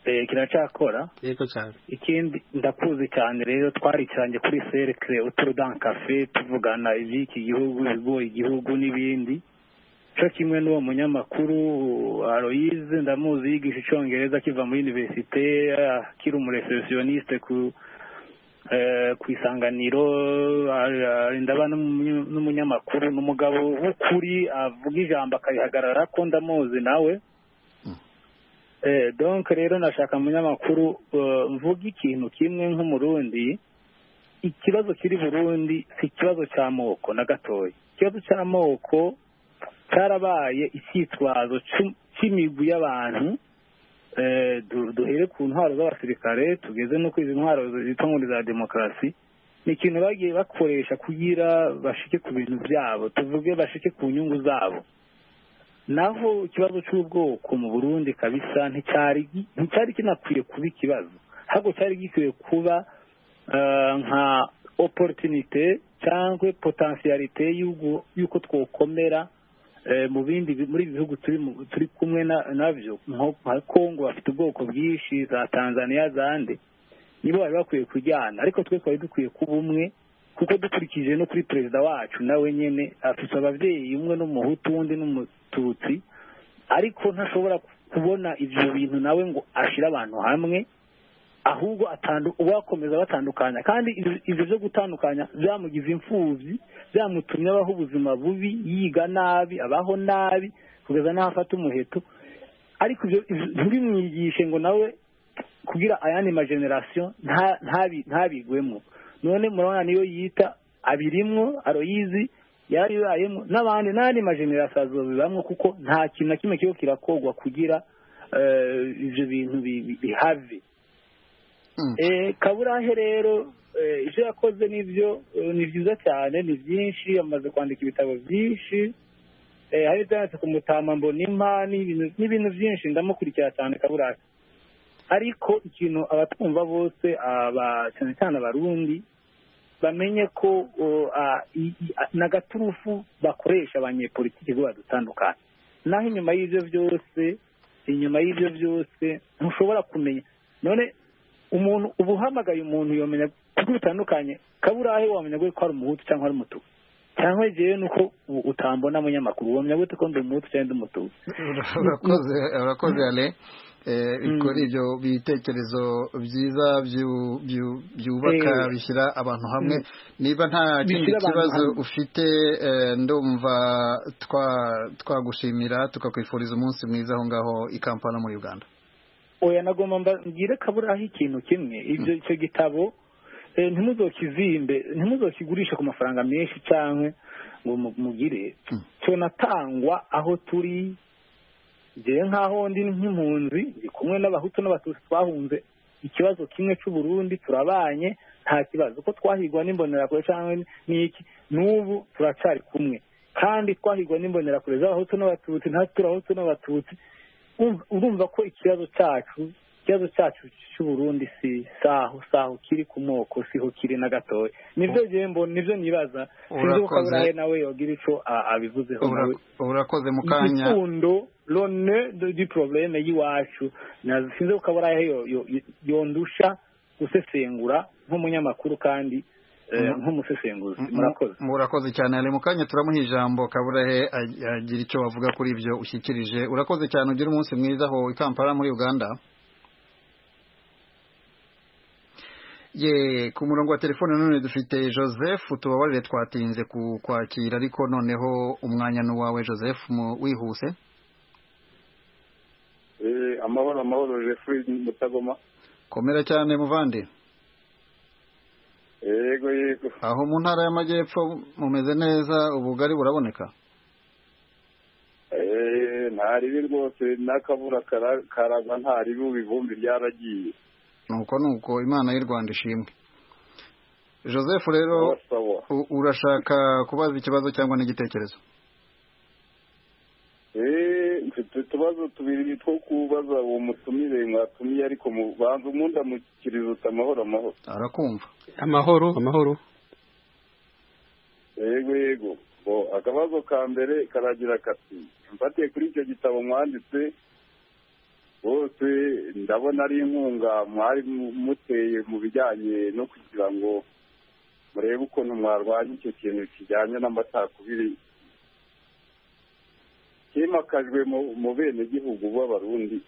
Eh, kiracyakora yego cyane ikindi ndakuzi cyane rero twarikiranye kuri serekire uturudan kafe tuvugana iby'iki gihugu ibigoye igihugu n'ibindi cyo kimwe n'uwo munyamakuru aroyize ndamuzi yigisha icyongereza akiva muri universite akiri umureceptioniste ku eh, ku isanganiro ah, ah, ndaba n'umunyu- n'umunyamakuru ni umugabo w'ukuri avuga ijambo akayihagarara ko ndamuzi nawe Eh, donc rero nashaka umunyamakuru eh, mvuga ikintu kimwe nk'umurundi ikibazo kiri burundi si ikibazo cy'amoko na gatoya ikibazo cy'amoko cyarabaye icyitwazo cy'u- cy'imigwi y'abantu Eh, du- duhere ku ntwaro z'abasirikare tugeze no kuri izi ntwaro zitwa ngo ni za demokarasi ni ikintu bagiye bakoresha kugira bashike ku bintu byabo tuvuge bashike ku nyungu zabo naho ikibazo cy'ubwoko mu burundi kabisa nticyari gi- nticyari kinakwiye kuba ikibazo ahubwo cyari gikwiye kuba eh, nka opportunité cyangwa potentialité y'ugu- y'uko twokomera eh, mu bindi bi- muri ibi bihugu turi mu- turi kumwe na- nabyo nko- nka kongo bafite ubwoko bwinshi za tanzania zande nibo bari bakwiye kujyana ariko twe twari dukwiye kuba umwe kuko dukurikije no kuri perezida wacu nawe nyine afite ababyeyi umwe n'umuhutu undi n'umututsi ariko ntashobora kubona ibyo bintu nawe ngo ashyire abantu hamwe ahubwo atandu- uwakomeza batandukanya kandi ibyo- ibyo byo gutandukanya byamugize imfubyi byamutumye abaho ubuzima bubi yiga nabi abaho nabi kugeza n'aho afata umuheto ariko ibyo ibyo- nturimwigishe ngo nawe kugira ayandi majenerasiyo nta- ntabi- ntabigwemo none murabona niyo yita abirimwo aroyizi yaribayemo n'abandi n'andi majenerasiyo azobibamwo kuko nta kintu na kimwe kiriho kirakogwa kugira eh, ivyo bintu bi- bi- bihave Mm. Eh, kaburahe rero eh, ibyo yakoze nibyo eh, ni byiza cyane ni byinshi amaze kwandika ibitabo byinshi eh, hari ibyanditse ku mutama mbonimpa n'ibintu n'ibintu byinshi ndamukurikira cyane kaburahe ariko ikintu abatwumva bose aba cyane cyane abarundi bamenye ko o, a- i- i- a- n'agaturufu bakoresha abanyepolitiki ngo badutandukanye naho inyuma y'ibyo byose inyuma y'ibyo byose ntushobora kumenya none umuntu uba uhamagaye umuntu yomenya kuko bitandukanye kaburahe wamenya ko ari umuhutu cyangwa ari umutuku cyangwa yewe nuko u- utambona munyamakuru wamenya gute ko ndi umuhutu cyangwa ndi umutuku urakoze urakoze ale Eh, Mm. kuri ibyo bitekerezo byiza byu- byu- byubaka Eh. bishyira abantu hamwe Mm. niba nta kindi Bishyira abantu kibazo hamwe. ufite eh, ndumva twa- twagushimira tukakwifuriza umunsi mwiza aho ngaho i kampala muri uganda oya nagomba mba- mbwire kaburaho ikintu kimwe ibyo icyo gitabo eh, ntimuzokizimbe ntimuzokigurishe ku mafaranga menshi cyangwa ngo mu- mugire Mm. cyanatangwa aho turi ngewe nk'aho ndi nk'impunzi ndi kumwe n'abahutu n'abatutsi twahunze ikibazo kimwe cy'uburundi turabanye nta kibazo ko twahigwa n'imbonerakure cyangwa n'iki n'ubu turacyari kumwe kandi twahigwa n'imbonerakure z'abahutu n'abatutsi natwe turahutu n'abatutsi Urumva- urumva ko ikibazo cyacu ikibazo cyacu cy'uburundi si saho saho kiri ku moko siho kiri na gatoya nibyo ngewe mbona nibyo nibaza sinzi ko Urakoze. kaburahe nawe yogira icyo a- abivuzeho Ura- nawe urakoze mu kanya igikundo lone du probleme y'iwacu Na- sinzi ko kaburahe yo- yo- yondusha gusesengura nk'umunyamakuru kandi nk'umusesenguzi murakoze murakoze cyane ari mu kanya turamuha ijambo kaburahe agira icyo bavuga kuri ibyo ushyikirije urakoze cyane ugira umunsi mwiza aho i kampala muri uganda ye ku murongo wa telefone none dufite joseph tubabarire twatinze ku kwakira ariko noneho umwanya ni uwawe joseph wihuse amahoro amahoro jeffrey mutagoma komera cyane muvande yego yego aho mu ntara y'amajyepfo mumeze neza ubugari buraboneka nta ribi rwose n'akabura karaza nta ribi ubu ibumbi ryaragiye nuko nuko imana y'u rwanda ishimwe joseph rero urashaka kubaza ikibazo cyangwa n'igitekerezo mfite utubazo tubiri two kubaza uwo mutumire mwatumiye ariko banza umundi amukiriza uti amahoro amahoro arakumva amahoro amahoro yego yego akabazo ka mbere karagira kati mfatiye kuri icyo gitabo mwanditse bose ndabona ari inkunga mwari muteye mu bijyanye no kugira ngo murebe ukuntu mwarwanya icyo kintu kijyanye n'amacakubiri kimakajwe mu benegihugu b'abarundi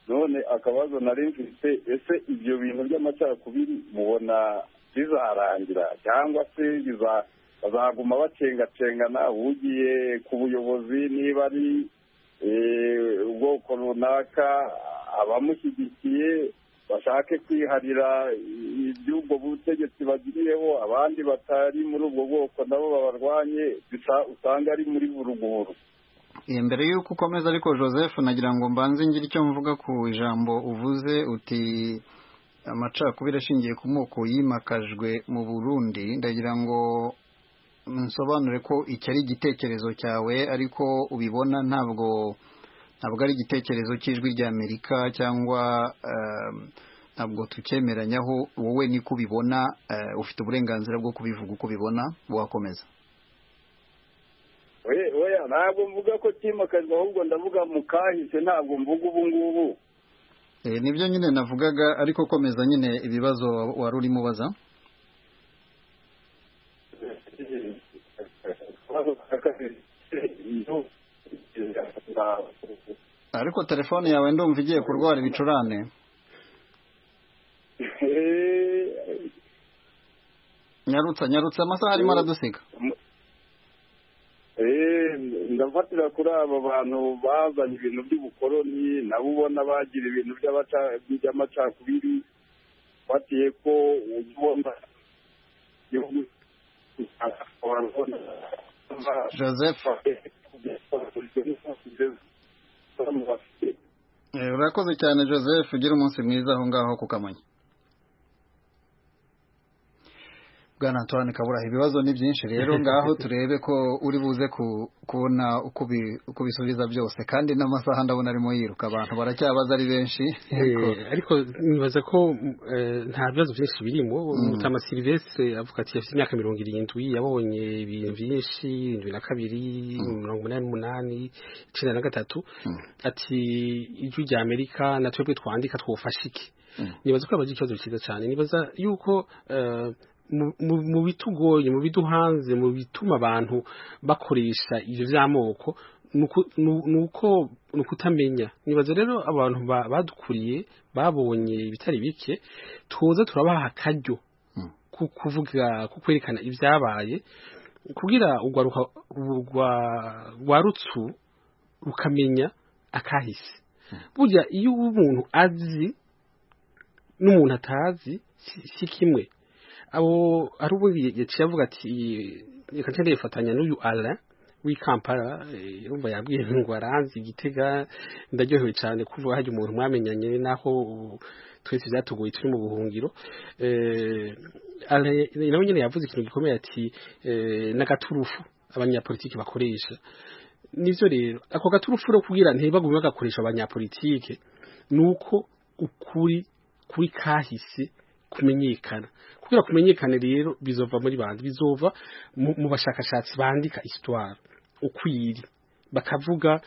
none akabazo nari mfite ese ibyo bintu by'amacakubiri mubona bizarangira cyangwa se bazaguma bacengacengana ugiye ku buyobozi niba ari ubwoko runaka abamushyigikiye bashake kwiharira iby'ubwo butegetsi bagiriyeho abandi batari muri ubwo bwoko nabo babarwanye usanga ari muri buruguru mbere y'uko ukomeza ariko joseph nagira ngo mbanze ngire icyo mvuga ku ijambo uvuze uti amacakubiri ashingiye ku moko yimakajwe mu burundi ndagira ngo nsobanure ko iki ari igitekerezo cyawe ariko ubibona ntabwo ntabwo ari igitekerezo cy'ijwi ry'amerika cyangwa ntabwo tucyemeranyaho wowe niko ubibona ufite uburenganzira bwo kubivuga uko ubibona wakomeza oya ntabwo mvuga ko kimakajwe ahubwo ndavuga mukahise ntabwo mvuga ubu ngubu nibyo nyine navugaga ariko komeza nyine ibibazo wari urimo ubaza ariko telefone yawe ndumva igiye kurwara ibicurane nyarutsa nyarutsa amasaha arimo aradusiga ndafatira kuri aba bantu bazanye ibintu by'ubukoroni nabo ubona bagira ibintu by'amacakubiri fatiye ko ubona igihugu joseph urakoze cyane joseph ugira umunsi mwiza aho ngaho ku kamonyi bwana antoine kabura ibibazo ni byinshi rero ngaho turebe ko uri buze kubona uko ubisubiza byose kandi n'amasaha ndabona arimo yiruka abantu baracyabaza ari benshi ariko nibaza ko nta bibazo byinshi birimo mutama silivestre avuga ati afite imyaka mirongo irindwi yabonye ibintu byinshi irindwi na kabiri mirongo umunani n'umunani icyenda na gatatu ati ijwi rya amerika na twebwe twandika twufashe iki nibaza ko yabaza ikibazo cyiza cyane nibaza yuko mu bitugoye mu biduhanze mu bituma abantu bakoresha ibyo by'amoko ni uko ni ukutamenya nibaza rero abantu badukuriye babonye ibitari bike tuza turabaha akaryo ko kuvuga ko kwerekana ibyabaye kugira rwa rutsu rukamenya akahise burya iyo umuntu azi n'umuntu atazi si kimwe abo ari ubundi yaciye avuga ati reka nshyire yifatanya n'uyu ara w'i kampala yumva yabwiye ngo aranzi igitega ndaryohewe cyane kuvuga hajya umuntu mwamenyanye naho twese byatugoye turi mu buhungiro nawe nyine yavuze ikintu gikomeye ati n'agaturufu abanyapolitiki bakoresha nibyo rero ako gaturufu rero kubwira ntibagume bagakoresha abanyapolitike ni uko ukuri kuri kahise kumenyekana kubera kumenyekane rero bizova muri bandi bizova mu bashakashatsi bandika histoire ukwiri bakavuga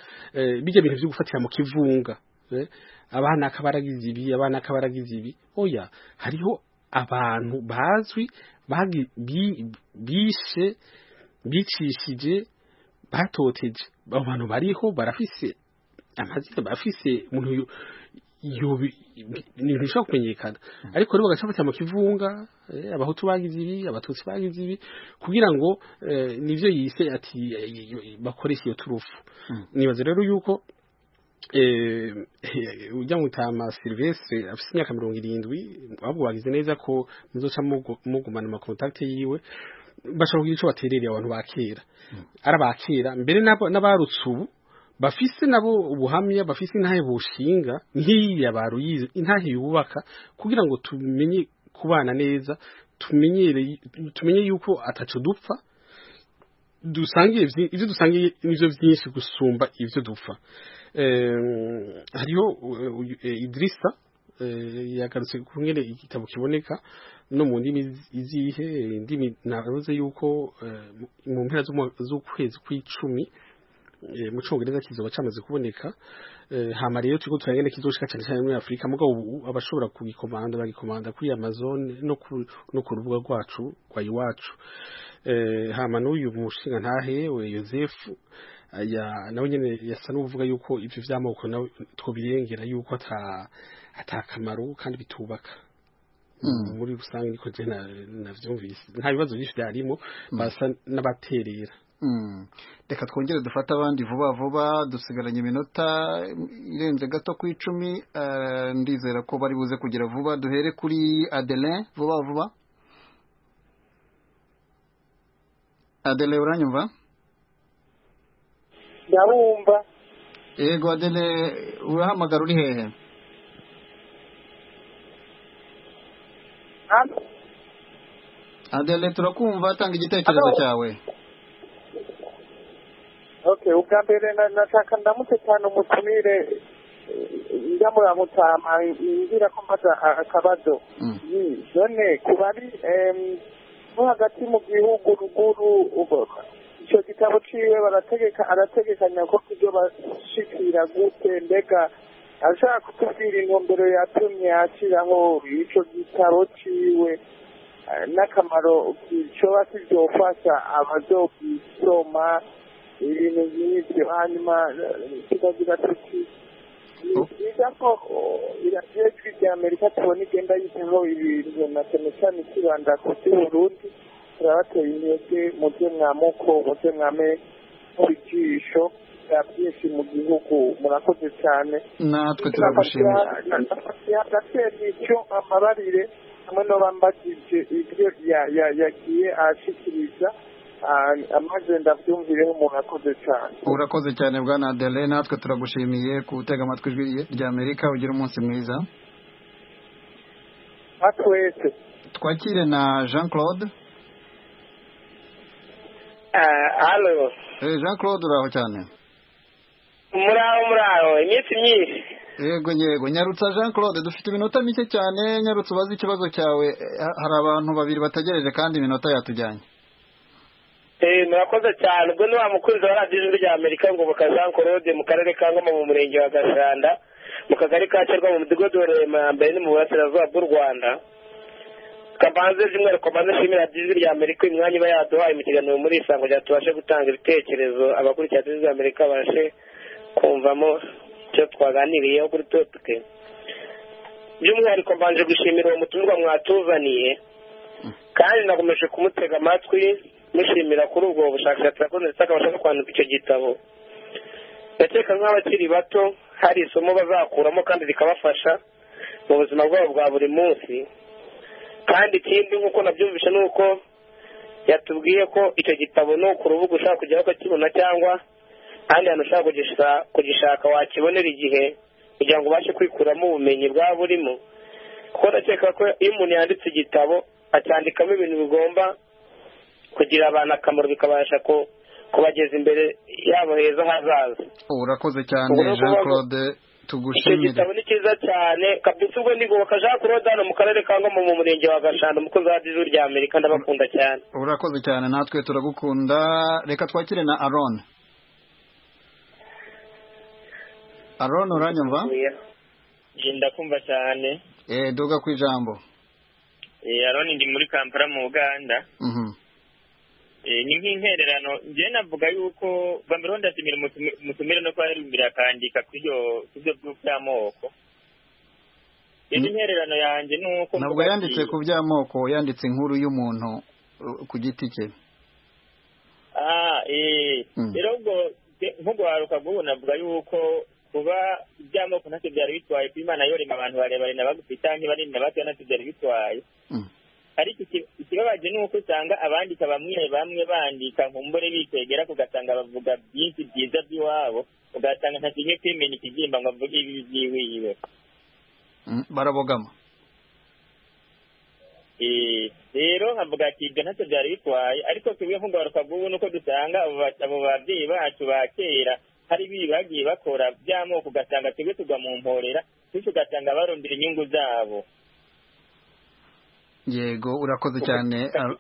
bijya bintu byo gufatira mu kivunga abana akabaragize ibi abana akabaragize ibi oya hariho abantu bazwi bagi- bi- bishe bicishije batoteje abo bantu bariho barafise amazina bafise umuntu yo- yobi- ni ibintu bishobora kumenyekana ariko rero bagaca bajya mu kivunga eh, abahutu bagize ibi abatutsi bagize ibi kugira ngo eh, nivyo yise ati eh, yo- bakoresha iyo turufu nibaza rero yuko eh, ujya mutama Silvestre afite imyaka mirongo irindwi ahubwo bagize neza ko muzoca mugu- mugumana ama contact yiwe bashobora kugira icyo baterereye abantu ba kera ari aba kera mbere n'abo- n'abarutse ubu bafise nabo ubuhamya bafise intahe bushinga nk'iriya baruyize intahe yubaka kugira ngo tumenye kubana neza tumenyere- tumenye yuko ataco dupfa dusangiye vyi- ivyo dusangiye nivyo vyinshi gusumba ivyo dupfa Em, hariho uh, uyu- eh, idirisa eh, yagarutse ku ngene igitabo kiboneka no mu ndimi iz- izihe eh, indimi navuze yuko eh, mu- mu mpera z'umwa- z'ukwezi kw'icumi eh, mu cyongereza kizoba cyamaze kuboneka Eh, hama rero turiko turagenda kizoshika cyane cyane muri afurika mugabo ubu abashobora kugikomanda bagikomanda kuri amazon no ku, no ku rubuga rwacu rwa iwacu Eh, hama n'uyu mushinga ntahe we yosefu aya nawe nyene yasa n'uvuga yuko ivyo vy'amoko nawe twobirengera yuko ata atakamaro kandi bitubaka muri rusange niko je navyumvise nta bibazo byinshi vyarimo basa n'abaterera Mm. reka twongere dufate abandi vuba vuba dusigaranye iminota irenze gato ku icumi eh, ndizera ko bari buze kugira vuba duhere kuri adelin vuba vuba adelin uranyumva ndarumva yego adelin urahamagara uri hehe hano adelin turakumva tanga igitekerezo Hello. cyawe okay ubwa mbere na- nashaka ndamutse cyane umutumire njya muri amutama ngira ko mbaza a- akabazo Mm. Mm, none ku bari em, bo hagati mu gihugu ruguru ubu- icyo gitabo ciwe barategeka arategekanya ko kubyo bashikira gute mbega ashaka kutubwira intumbero yatumye ashiraho ico gitabo ciwe eh, n'akamaro kicoba kizofasha abazokisoma ibintu nk'ibyo hanyuma eh, tukagira tuti ni byiza ko iradiyo ijwi rya amerika tubona igenda yigeho ibintu na cyane cyane ikibanda ku by'uburundi turabateye intege mubyo mwamuko mubyo mwame mubijisho bya byinshi mu gihugu murakoze cyane natwe turagushimira hagati icyo amabarire hamwe no bambagije ibyo ya- ya- yagiye ashikiriza ah, amaze ndabyumvireho umuntu akoze cyane urakoze cyane bwana adelin natwe turagushimiye gutega amatwi ijwi rya amerika ugira umunsi mwiza nka twese twakire na jean claude hano Eh, jean claude uraho cyane muraho muraho iminsi myinshi yego yego nyarutsa jean claude dufite iminota mike cyane nyarutsa ubaze ikibazo cyawe Eh, ha- hari abantu babiri bategereje kandi iminota yatujyanye Eh, murakoze cyane ubwo ni wa mukunzi wa radiyo ijwi rya amerika ngo Jean claude mu karere ka ngoma mu murenge wa gashanda mu kagari ka cyerwa mu mudugudu wa Rema ya mbere ni mu burasirazuba bw'u rwanda kabanze by'umwihariko mbanze nshimira radiyo ijwi rya amerika uyu mwanya iba yaduhaye mu kiganiro muri isango rya tubashe gutanga ibitekerezo abakurikira radiyo ijwi rya amerika babashe kumvamo icyo twaganiriyeho kuri topike by'umwihariko mbanje gushimira uwo mutumirwa mwatuzaniye kandi nakomeje kumutega amatwi mushimira kuri ubwo bushakashatsi yakoze ndetse akabasha no kwandika icyo gitabo ndakeka nk'abakiri bato hari isomo bazakuramo kandi rikabafasha mu buzima bwabo bwa buri munsi kandi ikindi nk'uko nabyumvishe ni uko yatubwiye ko icyo gitabo no ku rubuga ushaka kujyaho ukakibona cyangwa ahandi hantu ushaka kugisa- kugishaka wakibonera igihe kugira ngo ubashe kwikuramo ubumenyi bwaba burimo kuko ndakeka ko iyo umuntu yanditse igitabo acyandikamo ibintu bigomba kugira abantu akamaro bikabasha ku- kubageza imbere yabo heza hazaza urakoze cyane Ubwo ni jean ukuvuga- claude icyo tugushimire gitabo ni cyiza cyane kabisa ubwo ndigoboka jean claude hano mu karere ka ngoma mu murenge wa gashanda umukozi wa radiyo ijwi rya amerika ndabakunda cyane urakoze cyane natwe turagukunda reka twakire na aron aron uranyumva ndakumva cyane Eh, duga ku ijambo aroni ndi muri kampala mu uganda Mhm. Eh, ni nk'intererano njyewe navuga yuko mbere ho ndashimira umutumire- umutumire no kuba yaririmbira akandika ku byo by'amoko indi intererano yanjye ni uko ntabwo yanditse ku by'amoko yanditse inkuru y'umuntu uh, ku giti cye Ah, eh, Mm. rero ubwo de- nk'ugwaruka bw'ubu navuga yuko kuba iby'amoko ntacyo byari bitwaye kuba imana yorema abantu barebare na bagufi cyangwa banini na batoya ntacyo byari bitwaye Mm. ariko iki- ikibabaje ni uko usanga abandika bamwe bamwe bandika nkumbure bikwegera ugasanga bavuga byinshi byiza by'iwabo ugasanga nta kimwe kwimenya ikibyimba ngo avuge ibi byiwiwe Mm, barabogama Eh, rero nkavuga ati ibyo ntacyo byari bitwaye ariko twebwe nk'ugaruka bw'ubu nuko dusanga abo ba- abo babyeyi bacu ba kera hari ibi bagiye bakora by'amoko ugasanga twebwe tugwa mu mporera bityo ugasanga barondera inyungu zabo yego urakoze cyane Ar-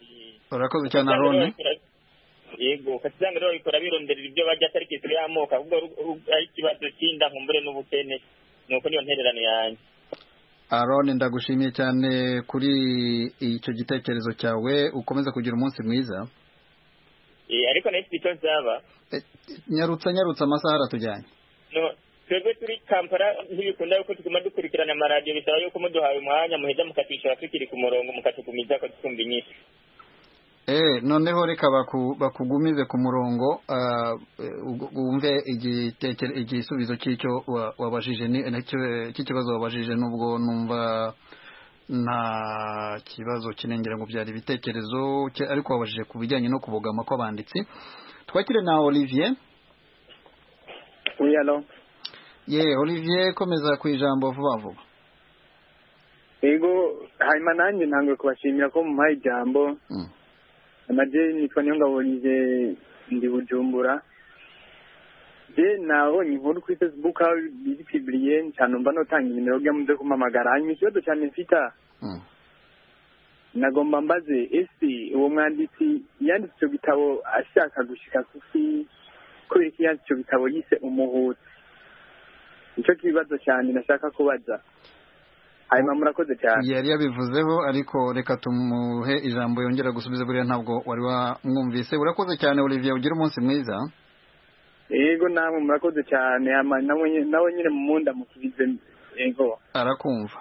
Eh, urakoze cyane usanga arone rero babikora- yego ugasanga rero babikora bironderera ibyo barya atari ku isi y'amoko ahubwo ru- ru- ari ikibazo cy'inda nkumbure n'ubukene nuko niyo ntererano yanjye arone ndagushimiye cyane kuri icyo gitekerezo cyawe ukomeza kugira umunsi mwiza Eh, ariko nayo mfite icyo nsaba Eh, nyarutsa nyarutsa amasaha aratujyanye No, twebwe turi kampala ntibikunda yuko tuguma dukurikirana amaradiyo bisaba yuko muduhaye umwanya muheza mukatwishyura tukiri ku murongo mukatugumiza kutwumva inyinshi Eh, noneho reka baku- bakugumize ku murongo ah, eh, ugu- wumve igitekere- igisubizo cy'icyo wa- wabajije ni- nacyo- cy'ikibazo wabajije nubwo numva nta kibazo kinengera ngo byari ibitekerezo cye- ariko wabajije ku bijyanye no kubogama kw'abanditsi twakire na olivier wiyalo ye olivier komeza ku ijambo vuba vuba yego hanyuma nanjye ntabwo kubashimira ko mumpaye ijambo Mm. amajeri nitwa niyongabonye ndi bujumbura je nabonye inkuru kuri facebook aho biri pibiriye cyane mba notanga inimero kugira ngo muze kumpamagara hanyuma ikibazo cyane mfita Mm. nagomba mbaze ese uwo mwanditsi yanditse icyo gitabo ashaka gushika ku isi kubera ko yanditse icyo gitabo yise umuhutu nicyo kibazo cyane nashaka kubaza hanyuma murakoze cyane yari yabivuzeho ariko reka tumuhe ijambo yongera gusubiza buriya ntabwo wari wamwumvise urakoze cyane olivier ugira umunsi mwiza yego namwe murakoze cyane ama- nawe nye- nawe nyine mumunda musubize yego arakumva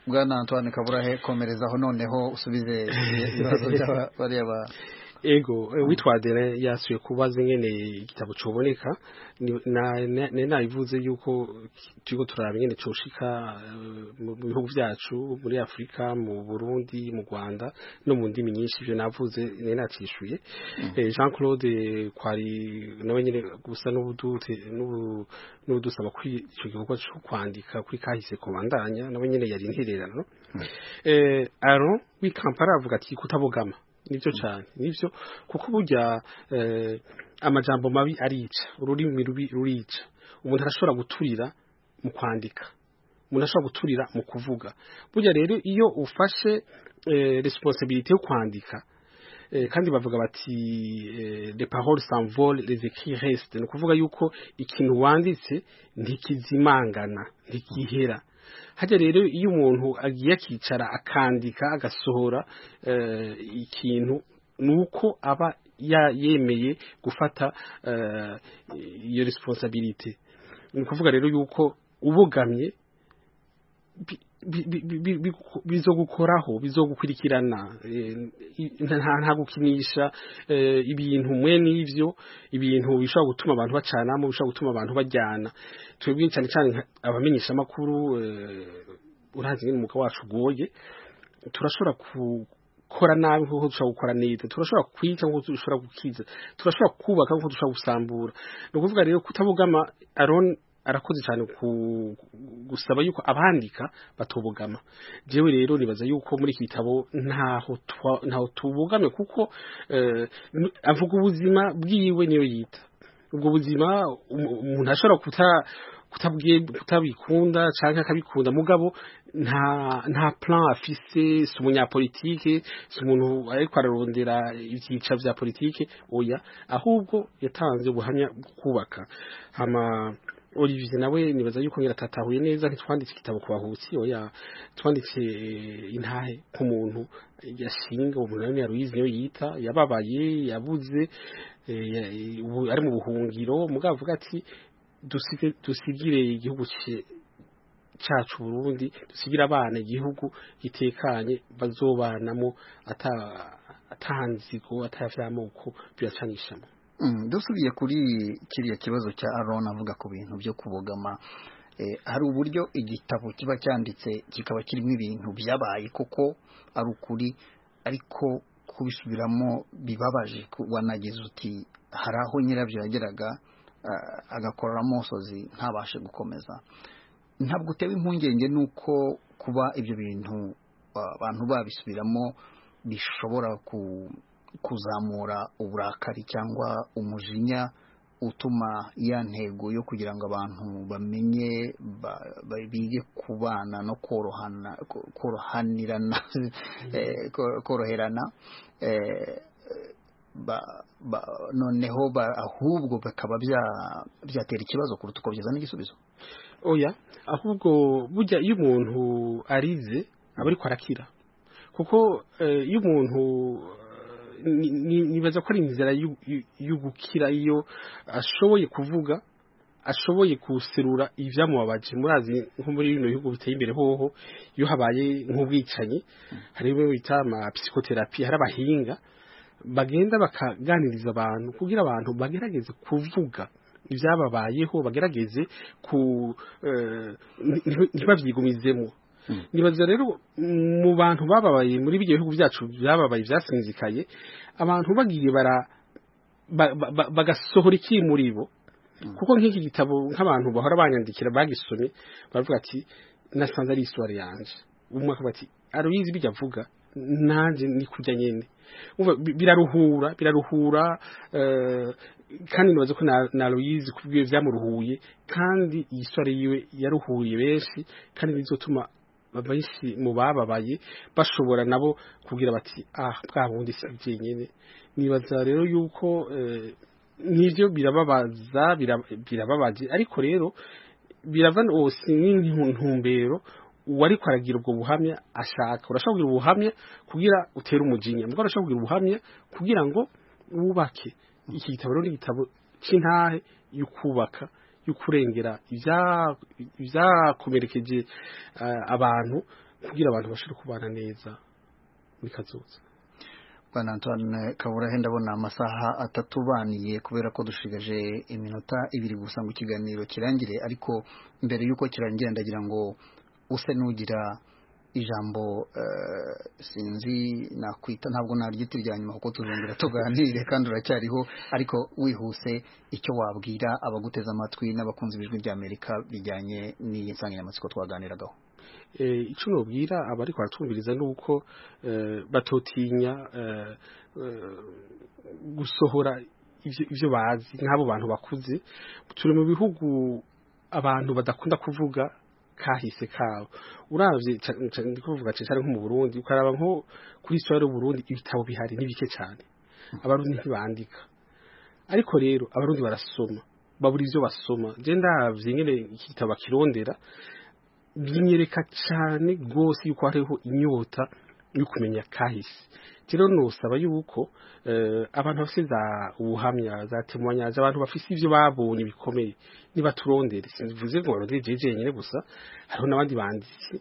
bwana antoine kaburahe komerezaho noneho usubize ibibazo by'aba- bariya ba ego eh, witwa Adele yasuye kubaza ingene igitabo coboneka ni- na- na- nari nabivuze yuko turiko turaraba ingene coshika eh, mu mu bihugu vyacu muri afurika mu burundi mu rwanda no mu ndimi nyinshi ivyo navuze nari nacishuye Eh, jean claude kwari nawe nyene gusa n'ubudute- n'ubu- n'ubudusaba kuri ico gikorwa co kwandika kuri kahise kubandanya nawe nyene yari intererano eh, aron w'ikampara avuga ati kutabogama nibyo cyane nibyo kuko burya eh, amajambo mabi arica ururimi rubi rurica umuntu arashobora guturira mu kwandika umuntu ashobora guturira mu kuvuga burya rero iyo ufashe eh, responsibility yo kwandika eh, kandi bavuga bati eh, les paroles s'envolent les écrits restent ni ukuvuga yuko ikintu wanditse ntikizimangana ntikihera hajya rero iyo umuntu agiye akicara akandika agasohora eh, ikintu ni uko aba ya- yemeye gufata eh, iyo responsabilite ni ukuvuga rero yuko ubogamye bi- bi- bi- bi- bi- bi- bizogukoraho bizogukurikirana eh, i- nta nta gukinisha eh, ibintu mwe n'ivyo ibintu bishobora gutuma abantu bacanamo bishobora gutuma abantu bajyana twebwe cyane cyane nka- abamenyesha amakuru uranzi nyine umwuga wacu ugoye turashobora gukora nabi nk'uko dushobora gukora neza turashobora kwica nk'uko dushobora gukiza turashobora kubaka nk'uko dushobora gusambura ni ukuvuga rero kutabogama aron arakoze cyane ku- gusaba yuko abandika batubogama jewe rero nibaza yuko muri iki gitabo ntaho twa- ntaho tubogamye kuko eh, n- avuga ubuzima bwiwe niyo yita ubwo buzima um- umuntu ashobora kuta kutabwiye kutabikunda canke akabikunda mugabo nta nta plan afise si umunyapolitike si umuntu ariko ararondera ivyicaro vya politike oya ahubwo yatanze ubuhamya bwo kubaka hama olivier nawe nibaza yuko nyiratatahuye neza ntitwanditse igitabo ku bahutsi oya twanditse eh, intahe ku muntu yashinga umuntu nawe yaruyizi niyo yita yababaye yabuze eh, ya- ubu ari mu buhungiro mugabo avuga ati dusige- dusigire igihugu cye- cacu Burundi dusigire abana igihugu gitekanye bazobanamo ata atanzigo atavyamoko biracanishamo Mm, dusubiye kuri kiriya kibazo cya Aaron avuga ku bintu byo kubogama eh, hari uburyo igitabo kiba cyanditse kikaba kirimo ibintu byabaye kuko ari ukuri ariko kubisubiramo bibabaje ku- wanagize uti hari aho nyirabyo yageraga ah, agakora amosozi ntabashe gukomeza ntabwo utewe impungenge n'uko kuba ibyo bintu ah, abantu babisubiramo bishobora ku- kuzamura uburakari cyangwa umujinya utuma ya ntego yo kugira ngo abantu bamenye ba- ba- bige kubana no korohana ko- korohanirana eh, ko- koroherana eh, ba- ba- noneho ba- ahubwo bikaba bya- byatera ikibazo kuruta uko byazana igisubizo oya ahubwo burya iyo umuntu arize aba ariko arakira kuko eh, iyo umuntu eh, ni- ni- nibaza ko ari inzira y'u- y'u- y'ugukira iyo ashoboye kuvuga ashoboye guserura ibyamubabaje murazi nko muri bino bihugu biteye imbere hoho iyo habaye nk'ubwicanyi hari ibyo bita ama psychotherapy hari abahinga bagenda bakaganiriza abantu kugira abantu bagerageze kuvuga ibyababayeho bagerageze ku eh, nti- nti- ntibabyigumizemo nibaza rero mu bantu bababaye muri bino bihugu byacu byababaye byasinzikaye abantu bagiye bara ba- ba- ba- bagasohora iki muri bo kuko nk'iki gitabo nk'abantu bahora banyandikira bagisomye baravuga ati nasanze ari iswari yanjye umwe akavuga ati aruyizi ibyo avuga nanjye ni kurya nyine Umva, bi- biraruhura biraruhura eh, kandi nibaza ko na- na aruyizi ku bwiwe byamuruhuye kandi iyi swari yiwe yaruhuye benshi kandi bizotuma benshi mu bababaye bashobora nabo kugira bati ah bwa bundi si jyenyine nibaza rero yuko eh, nibyo birababaza bira- birababaje ariko rero birava hose n'intumbero uwariko aragira ubwo buhamya ashaka urashobora kugira ubuhamya kugira utere umujinya mbwa urashobora kugira ubuhamya kugira ngo wubake iki gitabo rero ni igitabo cy'intahe yo kubaka yo kurengera ibya- ibyakomerekeje eh, abantu kugira abantu bashobore kubana neza muri kazoza bwana antoine kaburahe ndabona amasaha atatubaniye kubera ko dushigaje iminota ibiri gusa ngo ikiganiro kirangire ariko mbere y'uko kirangira ndagira ngo use n'ugira ijambo eh, sinzi nakwita ntabwo naryita irya nyuma kuko tuzongera tuganire kandi uracyariho ariko wihuse icyo wabwira abaguteze amatwi n'abakunzi b'ijwi rya amerika bijyanye n'iyi nsanganyamatsiko twaganiragaho eh, ico nobwira abari kwatumviriza nuko eh, batotinya eh, eh, gusohora ivyo ivyo bazi nk'abo bantu bakuze turi mu bihugu abantu badakunda kuvuga kahise kabo uravye ca- ca- ndiko kuvuga cane nko mu Burundi ukaraba nko kuri histoire y'u Burundi ibitabo bihari ni bike cyane abarundi ntibandika ariko rero abarundi barasoma babura ivyo basoma je ndavye nyene iki gitabo bakirondera binyereka cyane rwose yuko hariho inyota yo kumenya kahise rero nosaba yuko eh, abantu bafite za ubuhamya za temoyanyaje abantu bafite ibyo babonye bikomeye nibaturondere simvuze ngo barondere jeje jenyine gusa hariho n'abandi banditsi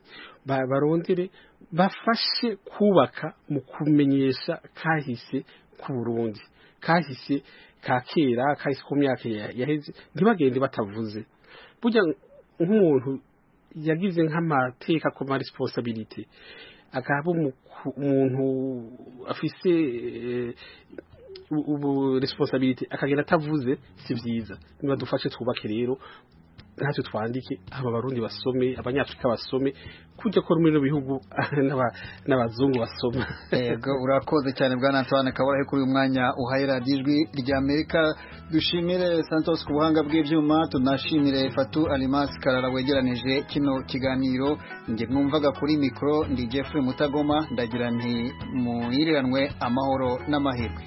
ba- barondere bafashe kubaka mu kumenyesha kahise ku Burundi kahise ka kera kahise ku myaka ya- yaheze ntibagende batavuze burya nk'umuntu yagize nk'amateka ku ma resiponsabilite akaba umu- umuntu afise eh, u- ubu resiponsabilite akagenda atavuze si byiza niba dufashe twubake rero natwe twandike aba abarundi basome abanyafurika basome kujya ko muri bino bihugu n'aba- n'abazungu basoma yego urakoze cyane bwa antoine kaburahe kuri uyu mwanya uhaye radiyo ijwi rya amerika dushimire santos ku buhanga bw'ibyuma tunashimire fatu arimasi karara wegeranije kino kiganiro njye mwumvaga kuri mikoro ndi jeffrey mutagoma ndagira nti muhiriranwe amahoro n'amahirwe